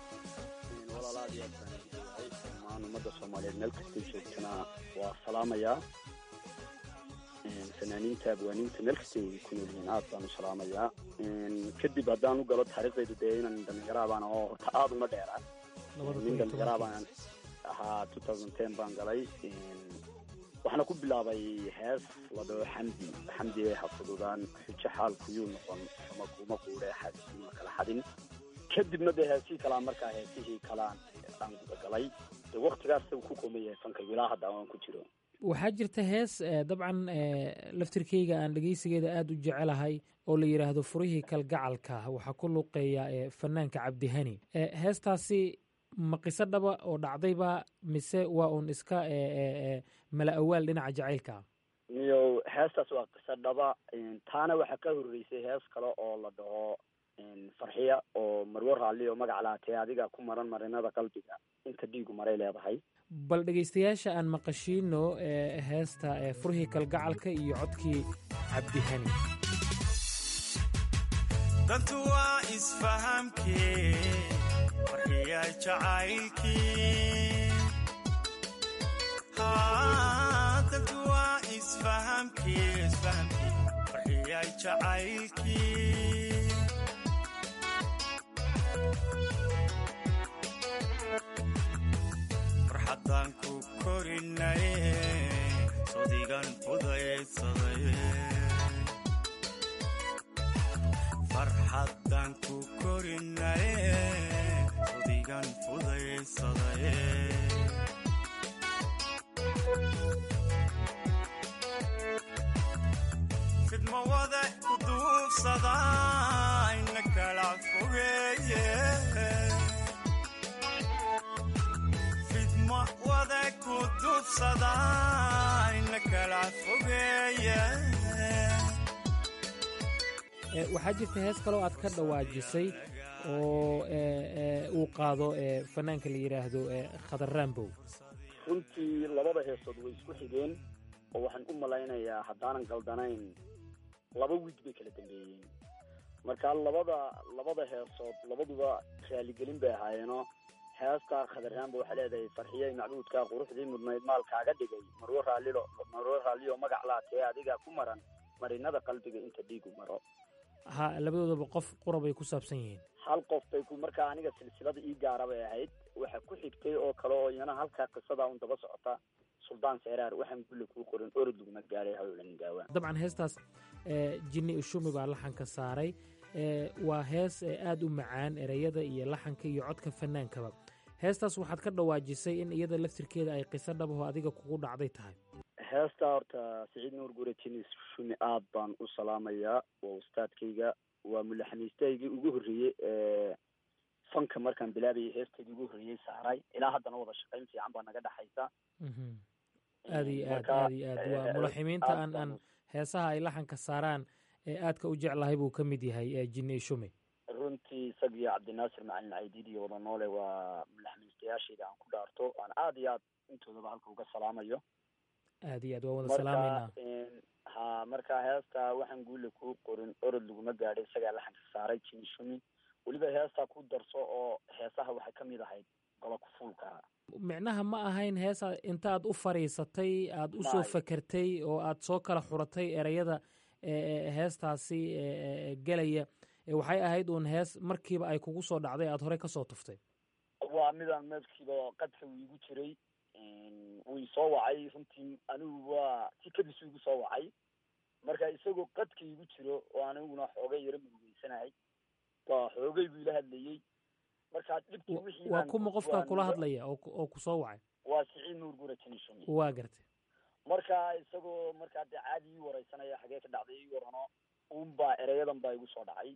ummadda soomaaliyeed meel kastay joogtana waa salaamayaa fanaaniinta abwaaniinta meel kastay ku nool yihiin aad baan u salaamayaa kadib haddaan u galo taariikhdaydu dee inaan dhallinyaraabaan oo horta aada uma dheeraa nin dhallinyaraabaan ahaa two thousand ten baan galay waxaana ku bilaabay hees la dhaho xamdi xamdi ee hafududaan xujo xaalkuyuu noqon xuma kuma quudhe xaadisiima kala xadin kadibna dee heesihii kalaa markaa heesihii kalaan aan galay waktigaas ku koomaya fankaygu ilaa hadda aan ku jiro waxaa jirta hees dabcan laftirkeyga aan dhegeysigeeda aada u jecelahay oo la yidhaahdo furihii kalgacalka waxaa ku luqeeya fanaanka cabdihani heestaasi ma qiso dhaba oo dhacdayba mise waa uun iska mala awaal dhinaca jacaylka iyo heestaas waa qiso dhaba taana waxaa ka horreysay hees kale oo la dhaho farxiya oo marwo raalli oo magac lahatee adiga ku maran marinada qalbiga inta dhiigu maray leedahay bal dhegaystayaasha aan maqashiino heesta furhii kalgacalka iyo codkii cabdihani dantu waa isfahamkee farxiya jacaylkii dantu waa isfahamkee isfahamkee farxiya jacaylkii farxaddaan ku korinaye sodigan fudaydsaday farxaddaan ku korinaye sodigan fudaydsaday fidma wada ku duubsada ina kala fogeeye fidma wada ku duubsada ina kala fogeeye waxaa jirta hees kaloo aad ka dhawaajisay oo uu qaado fanaanka la yidhaahdo khadar rambow runtii labada heesood way isku xigeen oo waxaan u malaynayaa haddaanan galdanayn laba wiig bay kala dambeeyeen marka labada labada heesood labaduba raaligelin bay ahaayeenoo heesta khadarraanba waxaa leedahay farxiyey macbuudka quruxdii mudnayd maalkaaga dhigay marwo raallilo marwo raalliyo magac laatee adiga ku maran marinada qalbiga inta dhiigu maro ha labadoodaba qof qura bay ku saabsan yihiin hal qof bay ku markaa aniga silsilada ii gaara bay ahayd waxa ku xigtay oo kale oo iyana halkaa qisada un daba socota suldaan seeraar waxaan gulle kuu qorin orod laguma gaaray hawlan gaawa dabcan heestaas jinni ushumi baa laxanka saaray waa hees aada u macaan ereyada iyo laxanka iyo codka fanaankaba heestaas waxaad ka dhawaajisay in iyada laftirkeeda ay qiso dhabaho adiga kugu dhacday tahay heesta horta siciid nuur gure jinis shumi aad baan u salaamayaa waa ustaadkayga waa mulaxamiistahaygii ugu horreeyey ee fanka markaan bilaabayay heestaydii ugu horreeyey saaray ilaa haddana wada shaqayn fiican baa naga dhexaysa aad iyo aad aad iyo aad waa mulaximiinta aan aan heesaha ay laxanka saaraan ee aadka u jeclahay buu ka mid yahay jinni shumi runtii isagii cabdinaasir macalin caydiid iyo wada noole waa mulaxamiistayaashayda aan ku dhaarto aan aad iyo aad intoodaba halka uga salaamayo aad iyo aad waa wada salaamayna ha marka heesta waxaan guule kuu qorin orod laguma gaadhay isagaa laxanka saaray jini shumi weliba heestaa ku darso oo heesaha waxay ka mid ahayd gola kufuulka micnaha ma ahayn heesa intaaad u fadhiisatay aad u soo fakertay oo aad soo kala xuratay ereyada heestaasi gelaya waxay ahayd uun hees markiiba ay kugu soo dhacday aad horey kasoo tuftay waa midaan meedkiiba qadka uu igu jiray wuu soo wacay runtii anigu waa si kadis igu soo wacay marka isagoo qadka igu jiro oo aniguna xoogay yaro murugeysanahay waa xoogay buu ila hadlayey marka dhibkii wixii waa kuma qofka kula hadlaya oo ku soo wacay waa siciid nuur gura jinishumi waa gartay marka isagoo markaa dee caadi ii wareysanaya xagee ka dhacday ii warano unbaa ereyadan baa igu soo dhacay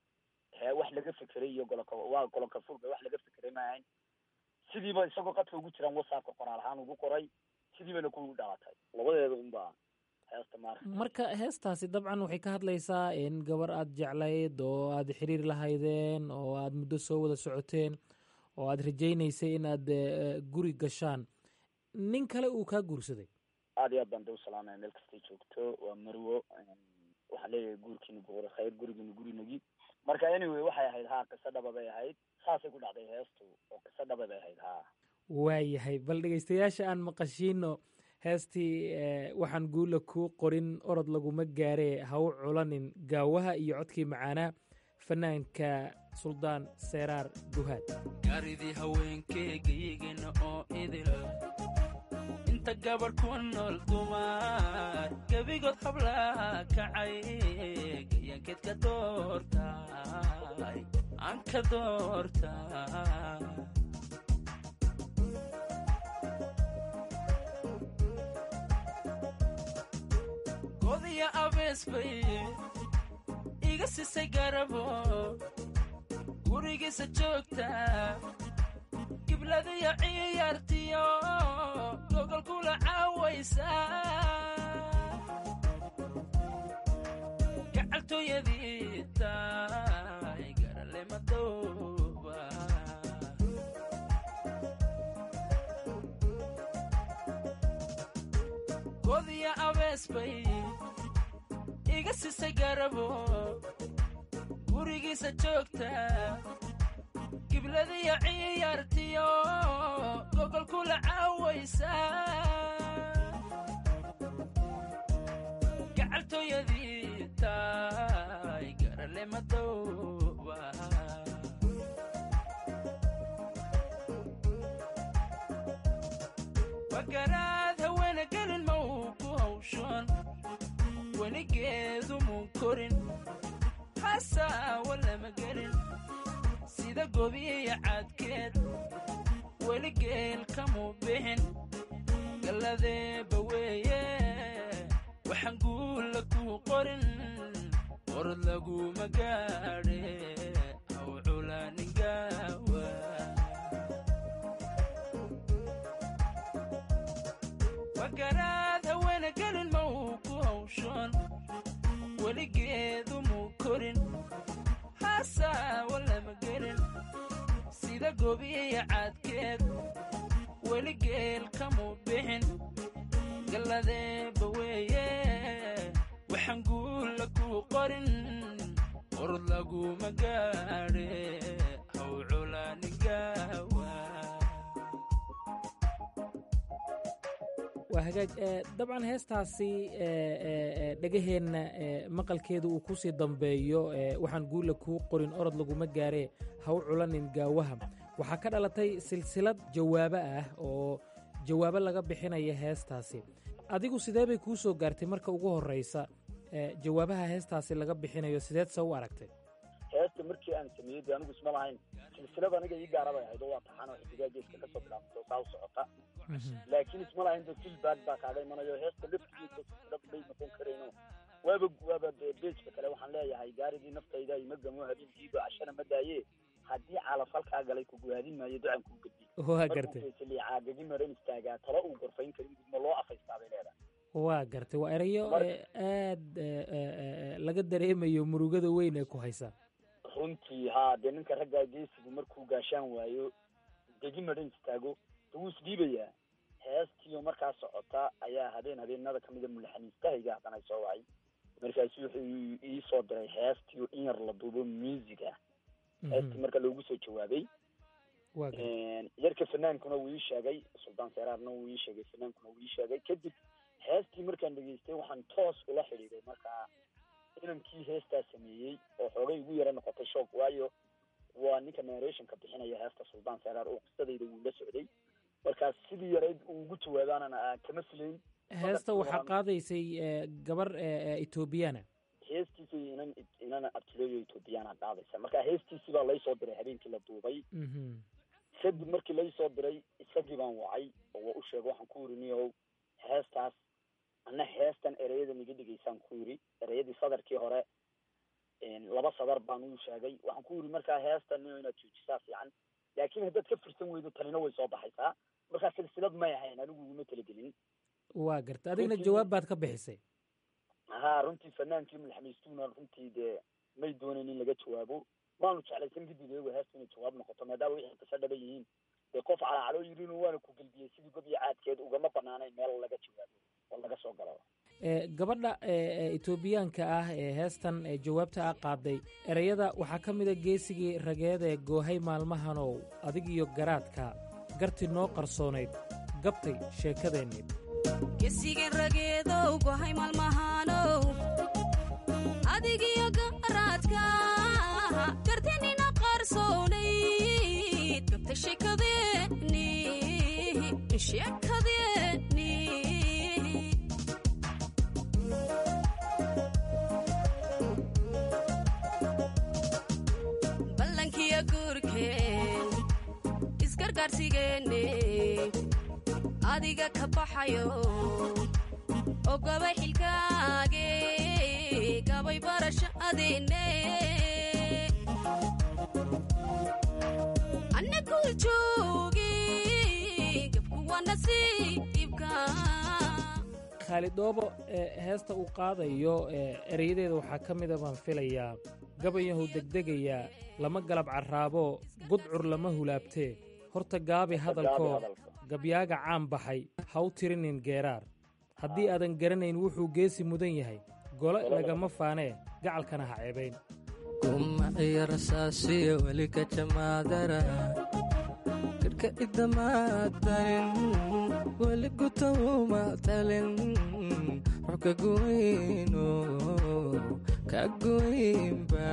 he wax laga fekeray iyo goloka waa goloka fulka wax laga fekeray ma ahayn sidiiba isagoo qadka ugu jiraan whatsappka qoraal ahaan ugu qoray sidiibana ku dhalatay labadeeda unbaa heesta maar marka heestaasi dabcan waxay ka hadlaysaa in gabar aad jeclayd oo aad xiriir lahaydeen oo aad muddo soo wada socoteen oo aad rajaynaysay inaad guri gashaan nin kale uu kaa guursaday aad iyo aad baan da u salaamaya meel kastay joogto waa marwo waxaan leeyahay guurkiina buqura khayr gurigiina gurinagi marka anyway waxay ahayd haa qiso dhaba bay ahayd saasay ku dhacday heestu oo qiso dhaba bay ahayd haa waayahay bal dhegeystayaasha aan maqashiino heestii waxaan guula kuu qorin orod laguma gaaree ha u culanin gaawaha iyo codkii macaanaa fanaanka suldaan seeraar duhaad gaaridii haweenkeegaygana oo idil inta gabarh ku nool dumar gebigood hablaa kacay gayankeed ka doortay aan ka doortay godiya abees bay iga sisay garabo gurigiisa joogta gibladiyo ciyaartiyo gogolkula caawaysa gacaltooyadii tahay garale madooba godiya abees bay iga sisay garabo gurigiisa joogta gibladiyo ciyaartiyo gogolkula caawaysa gacaltooyadii tahay garale madooba wagaraad haweena gelin ma uu ku hawshan weligeedu muu korin hasaawa lama gelin sida gobiya caadkeed weligeel kamuu bixin galladeeba weeye waxaan guulla kuu qorin qorod laguma gaadhe haw culaaningawa wagaraad haweena gelin ma uu ku hawshan weligeedu muu korin hasaawa lama gelin sida gobiya caadkeed weligeel kamuu bixin galladeeba weeye waxaan guulla kuu qorin qorod laguma gaadhe haw culaaningawa waa hagaaj dabcan heestaasi dhegaheenna maqalkeedu uu kusii dambeeyo waxaan guula kuu qorin orod laguma gaaree ha u culanin gaawaha waxaa ka dhalatay silsilad jawaabo ah oo jawaabo laga bixinaya heestaasi adigu sidee bay kuu soo gaartay marka ugu horraysa jawaabaha heestaasi laga bixinayo sideed se u aragtay heesta markii aan sameeyey de anigu isma lahayn silsilad aniga ii gaara bay ahayd oo waa taxan oo xidigaa geeska kasoo bilaabantay oo saa u socota laakiin isma lahayn de feedback baa kaaga imanayo heesta laftiisa silsilad bay noqon karayno waaba waaba de beejka kale waxaan leeyahay gaaridii naftayda ima gamo habeenkiiba cashana ma daaye haddii calaf halkaa galay kuguhaadin maayo ducan kuu gedi waa gartay caagagi maran istaagaa talo uu gorfayn karin gudma loo afaystaa bay leedahay waa gartay waa erayo aad laga dareemayo murugada weyn ee ku haysa runtii haa dee ninka raggaa geesigu markuu gaashaan waayo degi maran istaago de wuu isdhiibayaa heestiyo markaa socota ayaa habeen habeenada kamida mulaxaniistahayga haddana soo wacay markaasu wuxuu ii soo diray heestiyo in yar la duubo music ah heestii marka loogu soo jawaabay yarka fanaankuna wuu ii sheegay suldaan seeraarna wuu ii sheegay fanaankuna wuu ii sheegay kadib heestii markaan dhegeystay waxaan toos ula xidhiiday markaa inankii heestaa sameeyey oo xoogay ugu yara noqotay shoog waayo waa ninka narrationka bixinaya heesta suldaan seeraar oo qisadayda wuu la socday markaas sidii yarayd uu ugu jawaabaanana kama filayn heesta waxaa qaadaysay gabar etoobiyana heestiisa inan inana abtileeyo etoobiyana qaadaysa marka heestiisii baa laysoo diray habeenkii la duubay kadib markii laysoo diray isagii baan wacay oo waa u sheegay waxaan ku yiri niyow heestaas ana heestan ereyadan iga dhigaysaan ku yiri ereyadii sadarkii hore laba sadar baan uu sheegay waxaan ku yiri markaa heestan niyo inaad joojisaa fiican laakiin haddaad ka firsan weydo tanina way soo baxaysaa markaa silsilad may ahayn anigu iguma talagelin waa garta adigna jawaab baad ka bixisay ha runtii fanaankii madaxmaystuuna runtii dee may doonayn in laga jawaabo maanu jeclaysan kadib iyagu heesta inay jawaab noqoto maadaama wixii qisa dhaba yihiin dee qof calaacaloo yirin waana ku gelbiyey sidii gob iyo caadkeed ugama banaanayn meel laga jawaabo oo laga soo galo gabadha etoobiyaanka ah ee heestan jawaabta ah qaaday ereyada waxaa ka mida geesigii rageed ee goohay maalmahanow adig iyo garaadka garti noo qarsoonayd gabtay sheekadeenni gesigeen rageedow gohay maalmahanow adigiyo garaadka gartinina qarsoonayd gabtay sheekadeeni sheekadeeni ballankiyo guurkeen isgargaarsigeenne adiga ka baxayo oo gabay xilkaage gabay barasho adeenne anna kuu jooge khaalid dhoobo heesta uu qaadayo ereyadeeda waxaa ka mida baan filayaa gabayahu degdegayaa lama galab carraabo gudcur lama hulaabtee horta gaabi hadalkoo gabyaaga caan baxay ha u tirinin geeraar haddii aadan garanayn wuxuu geesi mudan yahay gole lagama faanee gacalkana ha ceebayn kumaciyo rasaasiyo weli ka jamaadara karka idamaatarin weli gutawuma talin rux ka goyno ka goynba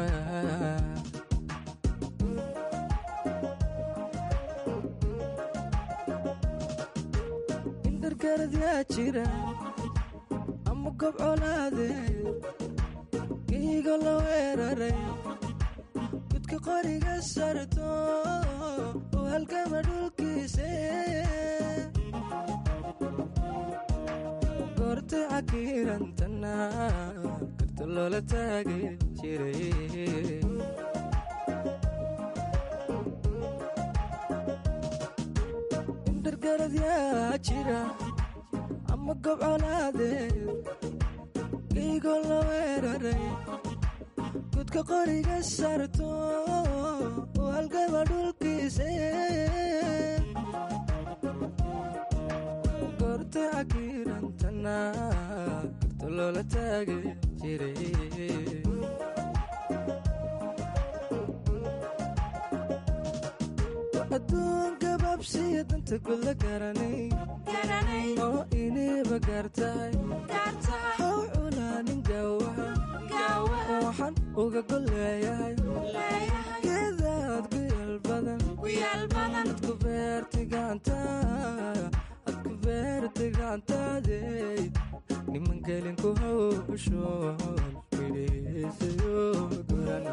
indargarad yaa jira ama gob colaade giigo la weeraray gudka qoriga sarto oo halgama dhulkiise goorta cakiirantana karta loola taagi jiray indargarad yaa jira ama gob colaade giigo la weeraray gudka qoriga sarto oo halgama dhulkiise goorta cakiirantana karta loola taagi jiray adduun gabaabsiya danta gudla garanay oo iniba gaartahay haw culaanin gaawaha waxaan uga golleeyahay geedaad guyaal badan adku beertigaantaadku beertigaantaadey niman gelin ku hawshoon midhaysayo guran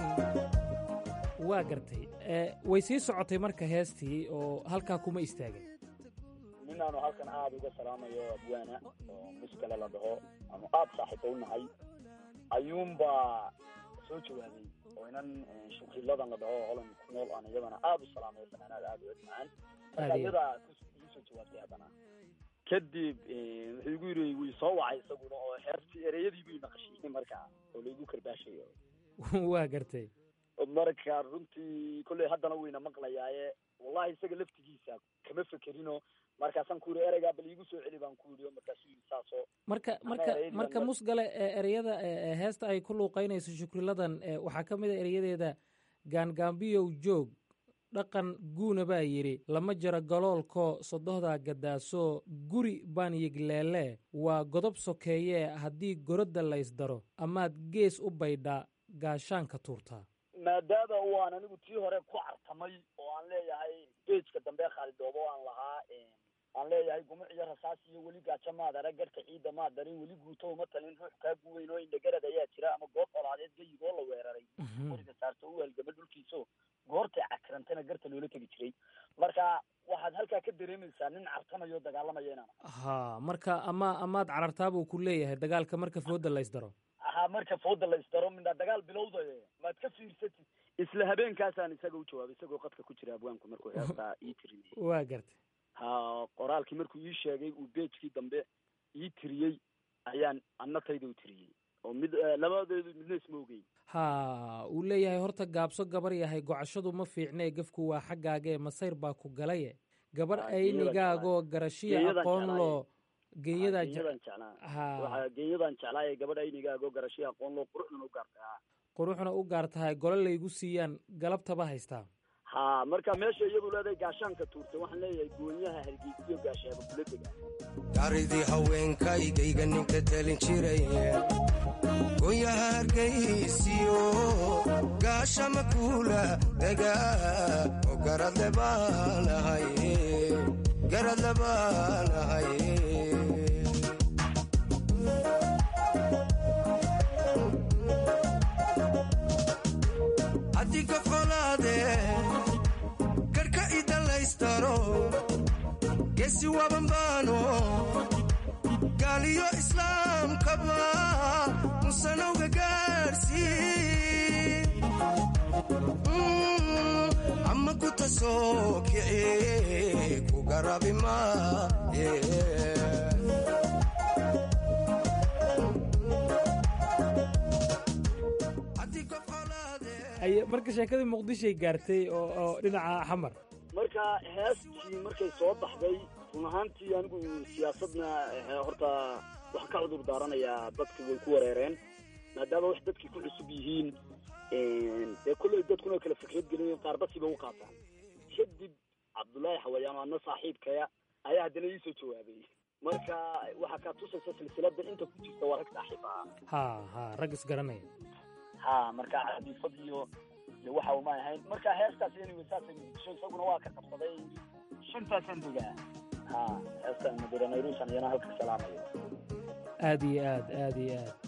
waa gartay way sii socotay marka heestii oo halkaa kuma istaagin ninaanu halkan aada uga salaamayo abwaana oo muskale la dhaho aanu aada saaxiibo unahay ayuunbaa soo jawaabay oo inan shukriladan la dhaho holan ku nool aan iyadana aada u salaamayo fanaanaad aada u edmacaan marka iyadaa igu soo jawaabtay haddana kadib wuxuu igu yiri way soo wacay isaguna oo heestii ereyadii buu naqashiyey markaa oo laigu karbaashayo waa gartay marka runtii kolley haddana wayna maqlayaaye wallahi isaga laftigiisa kama fekerino markaasaan ku yidhi ereygaa bal iigu soo celi baan ku yidhi markaasuu yidhi saasoo marka marka marka musgale ereyada heesta ay ku luuqaynayso shukriladan waxaa ka mid a ereyadeeda gaangaambiyow joog dhaqan guuna baa yidhi lama jaro galoolkoo sodohdaa gadaaso guri baan yigleele waa godob sokeeyee haddii gorodda laysdaro amaad gees u baydhaa gaashaanka tuurtaa maadaama waan anigu tii hore ku cartamay oo aan leeyahay bejka dambe khaalidoobo aan lahaa aan leeyahay gumic iyo rasaas iyo weli gaajo maadara garhka ciidda maad darin weli guuto uma talin ruux kaa guweyn oo indhagarad ayaa jira ama goob colaadeed gayigoo la weeraray qoriga saarto u halgama dhulkiiso goortay cakirantana garta loola tegi jiray marka waxaad halkaa ka dareemaysaa nin cartamayo dagaalamaya inaan ha marka ama amaad carartaa buu ku leeyahay dagaalka marka fooda laysdaro ha marka fooda laysdaro midna dagaal bilowdaye maad ka fiirsatid isla habeenkaasaan isaga u jawaabay isagoo qadka ku jira abwaanku markuu heestaa ii tirinay waa gartay ha qoraalkii markuu ii sheegay uu beejkii dambe ii tiriyey ayaan annatayda u tiriyey oo mid labadeedu midna isma ogeyn ha uu leeyahay horta gaabso gabar yahay gocashadu ma fiicnee gefku waa xaggaagee masayr baa ku galaye gabar aynigaagoo garashiya aqoon loo geenyadan jeclaa geenyadan jeclaa ee gabadha aynigaagoo garashiya aqoon loo quruxdana u gaartaa quruxna u gaar tahay gole laygu siiyaan galabtaba haystaa ha marka meesha iyadu leedahay gaashaanka tuurtay waxaan leeyahay goonyaha hargeysiyo gaashaaba kula dega garidii haweenkaygayga ninka talin jiray goonyaha hargeysiyo gaashama kuula dega oo garadle baanahay garadle baanahay adiga qolaade karka idalaystaro gesi wabanbaano gaaliyo islaamkaba musanowga gaarsi ama ku tasoo kici ku garabi maaye ay marka sheekadii muqdishoay gaartay oo oo dhinaca xamar marka heestii markay soo baxday run ahaantii anigu siyaasadna eh, horta waxaan ka cudur daaranayaa dadka way ku wareereen maadaama wax dadkii ku cusub yihiin dee kolley dadkuna kala fikrad gelin qaar dadkiiba u qaataan kadib cabdullaahi xawayaan oo ana saaxiibkaya ayaa haddana ii soo jawaabay marka waxaa kaa tusaysa silsilada inta ku jirta waa rag saaxiib ah ha ha rag isgaranaya ha marka cadiifad iyo iyo waxa uma ahayn marka heestaas anyway saasay muqdisho isaguna waa ka qabsaday shantaasaan degaa ha heestan madura nairusan iyana halka salaamayo aad iyo aad aad iyo aad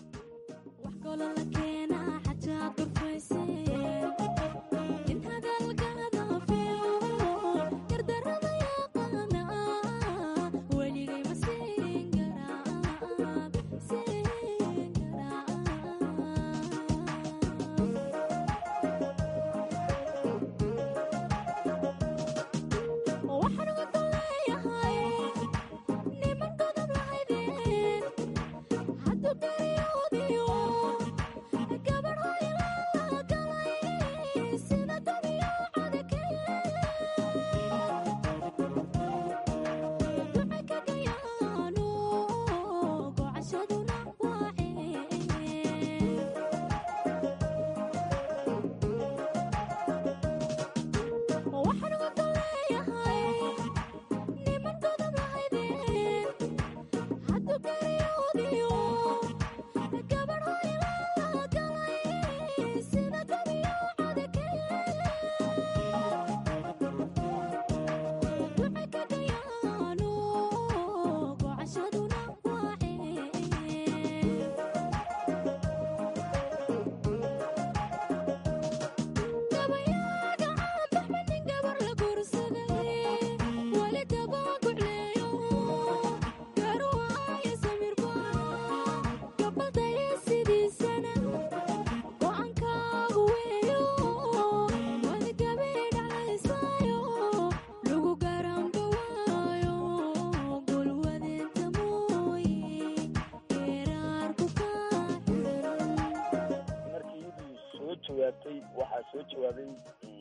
markii iyadu soo jawaabtay waxaa soo jawaabay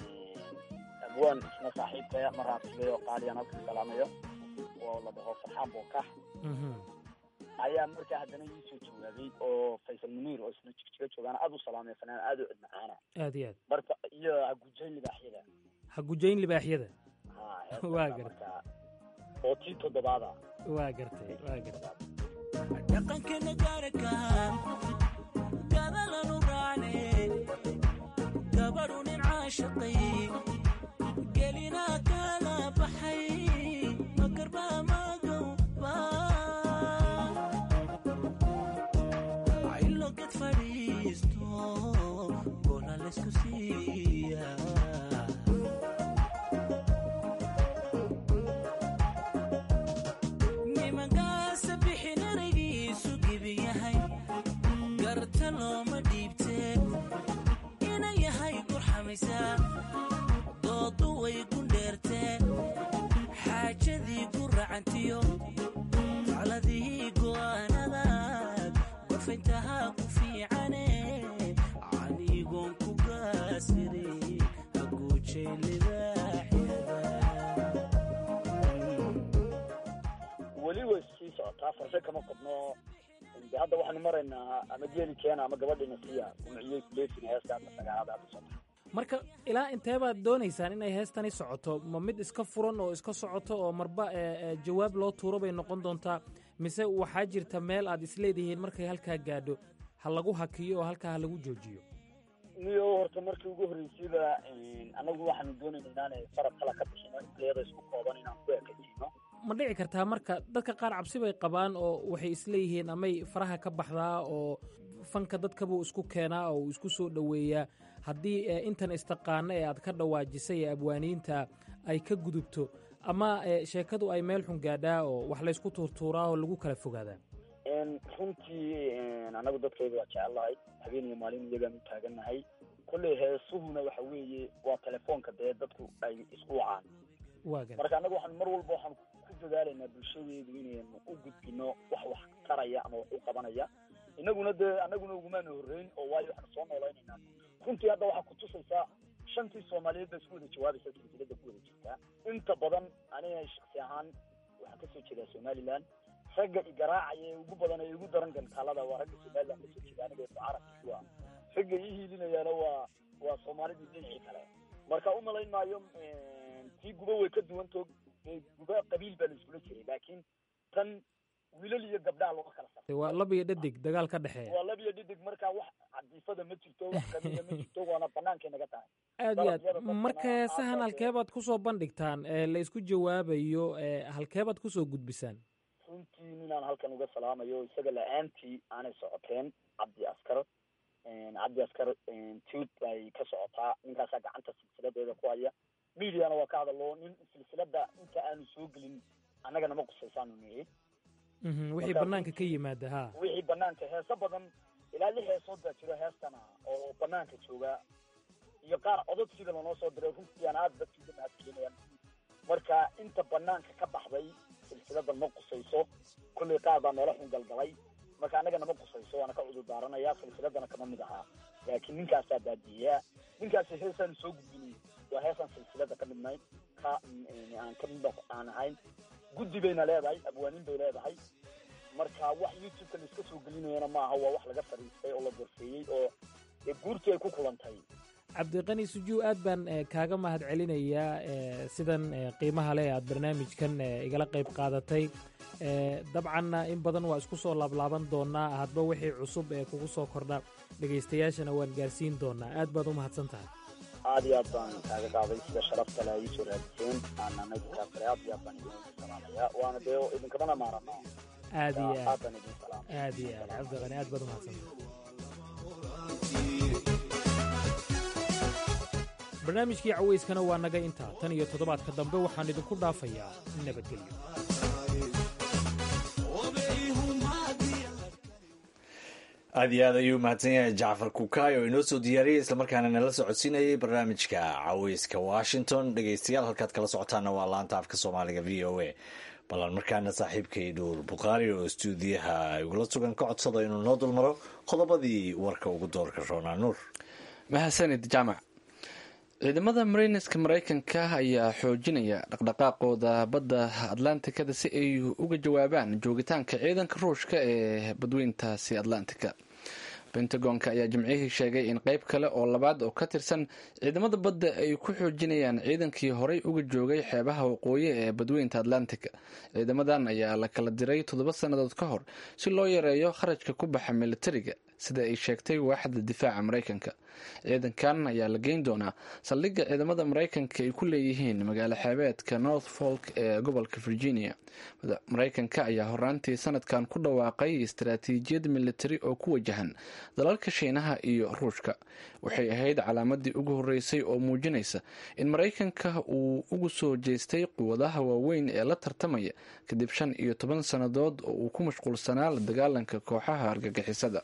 abwaan isna saaxiibkaya mar raabsigay oo qaaliyaan halka salaamayo oo la dhaho farxaan bookax ayaa markaa haddana ii soo jawaabay oo faysal muniir oo isna jigjiga joogaana aad u salaamay fanaan aad u cid macaana aad iyo aad marka iyo hagujayn libaaxyada ha gujayn libaaxyada ha waa heestaasa gartay markaa oo tii toddobaada waa gartay waa gartay dhaqankeena gaaraka gadalanu raacne gabadhu nin caashaqay gelina kala baxay magarba magowba cilo ged fadhiisto gola laysku siiya nimankaasa bixin eraygiisu gibi yahay garta looma dhiibtee ina yahay gurxamaysaa doodu way gundheertee xaajadii guracantiyo taladii go'aanadaad gorfayntahaa ku fiicane canigoon ku gaasiri haguujay libaaxyada weli way sii socotaa farse kama qabno de hadda waxaanu maraynaa ama geeli keena ama gabadhina siya umciyey kuleefin heesta hadda sagaalaad hadda soo baxa marka ilaa intee baad doonaysaan inay heestani socoto ma mid iska furan oo iska socoto oo marba ee, ee, jawaab loo tuuro bay noqon doontaa mise waxaa jirta meel aad isleedihiin markay halkaa gaadho ha lagu hakiyo oo halkaa ha lagu joojiyo niyo horta markii ugu horreysayba annagu waxaanu doonayna inaanay farab kala ka bixino intayada isku kooban inaan ku ekaysiino ma dhici kartaa marka dadka qaar cabsi bay qabaan oo waxay isleeyihiin amay faraha ka baxdaa oo fanka dadkabuu isku keenaa oo uu isku soo dhoweeyaa haddii ee, intan istaqaano ee aad ka dhawaajisay ee abwaaniinta ay ka gudubto ama ee, sheekadu ay meel xun gaadhaa oo wax laysku tuurtuuraa oo lagu kala fogaadaa runtii annagu dadkayga waa jecellahay habeen iyo maalin iyagaan u taagannahay kolley heesuhuna waxa weeye waa telefoonka dee dadku ay isku wacaan waa gar marka annaga waxaan mar walba waxaan ku dadaalaynaa bulshadeedu inaynu u gudbino wax wax taraya ama wax u qabanaya inaguna dee annaguna ugumaana horreyn oo waayo waxaanu soo noolaynaynaa runtii hadda waxaa kutusaysaa shantii soomaaliyeed baa isku wada jawaabaysa silsilada ku wada jirtaa inta badan aniga shaksi ahaan waxaan kasoo jeedaa somaliland ragga i garaacaya ee ugu badan ee igu daran gantaalada waa ragga somaliland kasoo jeeda aniga mucarabka ku ah ragga ii hiilinayaana waa waa soomaalidii dhinacii kale marka umalayn maayo tii guba way ka duwantoo dee guba qabiil baa la iskula jiray laakiin tan wiilal iyo gabdhaha looga kala sar waa lab iyo dhadig dagaal ka dhexeeya waa lab iyo dhidig marka wax cadiifada ma jirto wax qabiila ma jirto waana banaankay naga tahay aad iyo aad Dalabyada dadkana marka heesahan aad- halkeebaad kusoo bandhigtaan ee la isku jawaabayo ee halkeebaad kusoo gudbisaan runtii ninaan halkan uga salaamayo isaga la-aantii aanay socoteen cabdi askar cabdi askar tuut bay ka socotaa ninkaasaa gacanta silsiladeeda ku haya mediana waa ka hadalo nin silsilada inta aanu soo gelin annaga nama qusaysaanu nihi Mhm, wixii Marka banaanka ka yimaada ha wixii banaanka heeso badan ilaa lix heesood baa jiro heestana oo banaanka jooga iyo qaar codod sida lanoo soo diray runtii aan aada dadka uga mahadcelinayaan marka inta banaanka ka baxday silsilada ma qusayso kullay qaar baa meelo xun galgalay marka annaga nama qusayso waana ka cudur daaranaya silsiladana kama mid ahaa laakiin ninkaasaa baadiyeyaa ninkaasi heesaan soo gudbinay waa heesaan silsilada ka midnayn ka aan ka mid aan ahayn guddi bayna leedahay abwaaniin bay leedahay marka wax youtube-ka la iska soo gelinayana maaha waa wax laga fariistay oo la gorfeeyey oo dee guurtii ay ku kulantay cabdiqani sujuu aad baan eh, kaaga mahad celinayaa eh, sidan eh, qiimaha leh aad barnaamijkan eh, igala qayb qaadatay Eh, dabcanna in badan waa isku soo laablaaban doonaa hadba wixii cusub ee kugu soo kordha dhegaystayaashana waan gaarsiin doonaa aad baad u mahadsan tahay aad iyo aad baan kaaga qaaday sida sharafta le ay iisoo raadiseen aanana idinkaa kale aad iyo aad baan idin salaamaya waana dee idinkamana maarano aad iyo aad aad baan idin salaamaya aad iyo aad cabdiqani aad baad u mahadsan tahay barnaamijkii cawayskana waa naga intaa tan iyo toddobaadka dambe waxaan idinku dhaafayaa nabadgelyo aad iyo aad ayuu mahadsan yahay jacfar kukaay oo inoo soo diyaariyey islamarkaana nala socodsiinayay barnaamijka caweyska washington dhegeystayaal halkaad kala socotaana waa laanta afka soomaaliga v o a ballan markaana saaxiibkay dhuur bukhaari oo istuudiyaha igula sugan ka codsada inuu noo dulmaro qodobadii warka ugu doorka roonaa nuur mahadsanid jaamac ciidamada marineska maraykanka ayaa xoojinaya dhaqdhaqaaqooda badda atlantikada si ay uga jawaabaan joogitaanka ciidanka ruushka ee badweyntaasi atlantika pentagonka ayaa jimcihii sheegay in qeyb kale oo labaad oo ka tirsan ciidamada badda ay ku xoojinayaan ciidankii horey uga joogay xeebaha waqooyi ee badweynta atlantika ciidamadan ayaa la kala diray toddoba sannadood ka hor si loo yareeyo kharashka ku baxa militariga sida ay sheegtay waaxda difaaca maraykanka ciidankan ayaa la geyn doonaa saldhigga ciidamada maraykanka ay ku leeyihiin magaalo xeebeedka north folk ee gobolka virginia maraykanka ayaa horaantii sanadkan ku dhawaaqay istaraatiijiyad militari oo ku wajahan dalalka shiinaha iyo ruushka waxay ahayd calaamadii ugu horeysay oo muujinaysa in maraykanka uu ugu soo jeestay quwadaha waaweyn ee la tartamaya kadib shan iyo toban sannadood oo uu ku mashquulsanaa la dagaalanka kooxaha argagixisada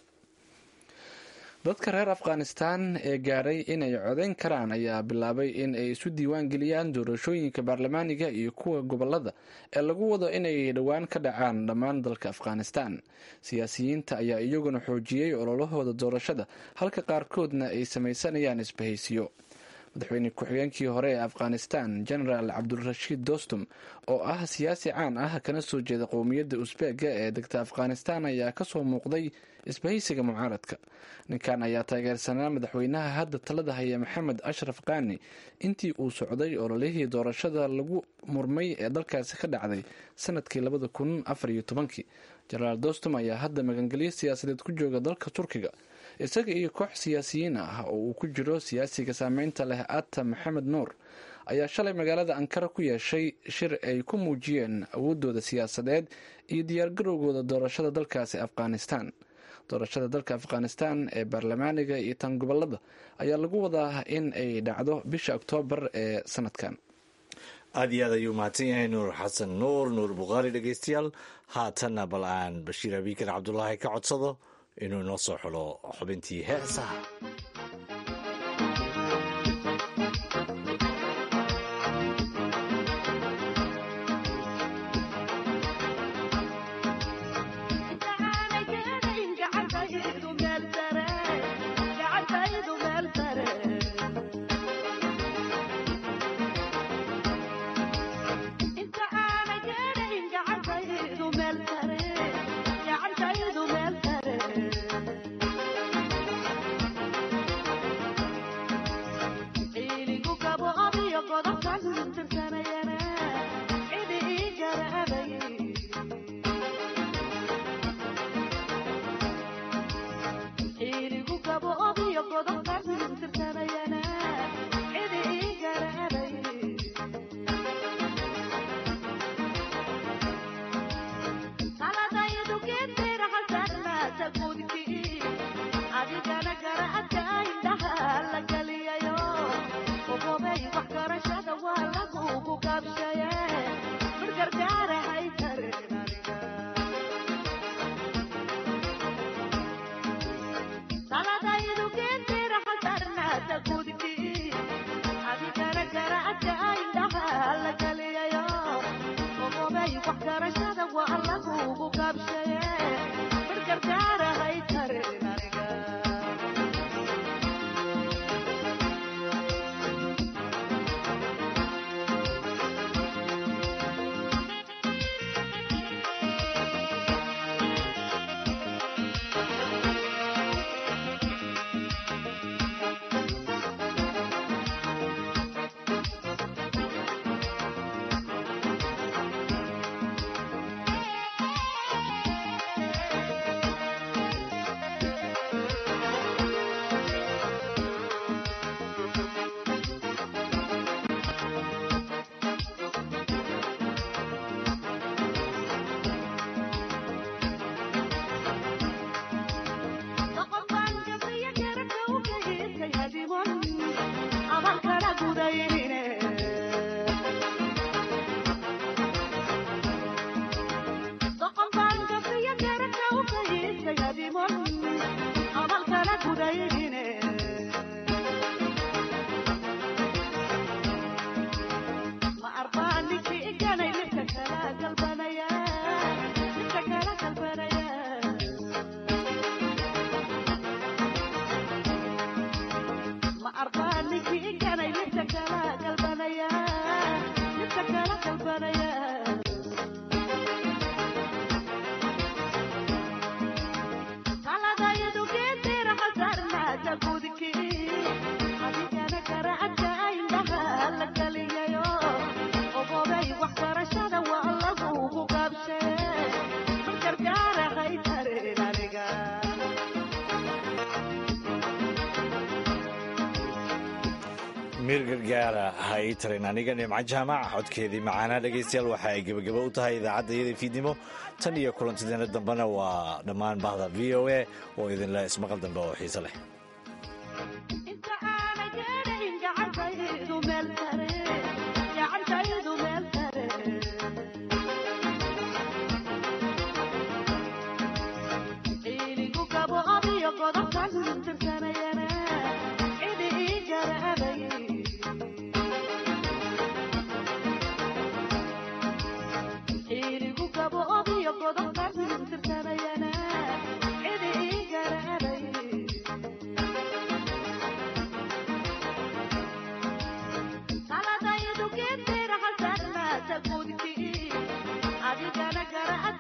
dadka reer afghanistan ee gaadhay inay codeyn karaan ayaa bilaabay in ay isu diiwaan geliyaan doorashooyinka baarlamaaniga iyo kuwa gobolada ee lagu wado inay dhowaan ka dhacaan dhammaan dalka afghanistan siyaasiyiinta ayaa iyaguna xoojiyey ololahooda doorashada halka qaarkoodna ay samaysanayaan isbahaysiyo madaxweyne ku-xigeenkii hore ee afghanistan genaraal cabdulrashiid dostum oo ah siyaasi caan ah kana soo jeeda qowmiyadda usbeega ee degta afghanistan ayaa kasoo muuqday isbahaysiga mucaaradka ninkan ayaa taageersanaa madaxweynaha hadda talada haya maxamed ashraf kaani intii uu socday ololihii doorashada lagu murmay ee dalkaasi ka dhacday sanadkii labada kun afar iyo tobankii genaraal dostum ayaa hadda magangelyo siyaasadeed ku jooga dalka turkiga isaga iyo koox siyaasiyiin ah oo uu ku jiro siyaasiga saameynta leh ata maxamed nuur ayaa shalay magaalada ankara ku yeeshay shir ay ku muujiyeen awoodooda siyaasadeed iyo diyaargarowgooda doorashada dalkaasi afghanistan doorashada dalka afghanistan ee baarlamaaniga iyo tan gobolada ayaa lagu wadaa in ay dhacdo bisha oktoobar ee sanadkan aad iyo aad ayuu mahadsan yahay nuur xasan nuur nuur bukhaari dhegeystayaal haatanna bal aan bashiir abiikar cabdulaahi ka codsado inuu inoo soo xulo xubintii heesaha gacantaydu meel sare lagugu gaabshaye margargaara haytarin aniga taladaydu geentira xasarnaata gudki adigana garaadka indhaha la galiyayo ogobay wax garashada waa lagugu gaabshaye margargaara haytarin aniga ma arbaaninki iganay midka kala galbanaya midka kala galbanaya ma arbaaninki iganay midka kala galbanaya midka kala galbanaya taladayadu geentira xasarnaata gudki adigana garaadka indhaha la galiyayo ogobay waxbarashada waa lagugu gaabshaye margargaara haytarin aniga mir gargaara ha ii tarin aniga nimco jaamac codkeedii macaanaa dhegaystayaal waxa ay gebagabo u tahay idaacadda iyada fiidnimo tan iyo kulantideena dambena waa dhammaan bahda v o a oo idinle ismaqal dambe oo xiise leh inta aanay gaadhayn gacantaydu meel sare gacantaydu meel sare ciiligu gabo adiyo godobkan tirsanayana cidi ii jarabay ciiligu gabo adiyo godobkan tirsanayana cidi ii jarabay taladaydu geentira xasarnaata gudki adigana garaad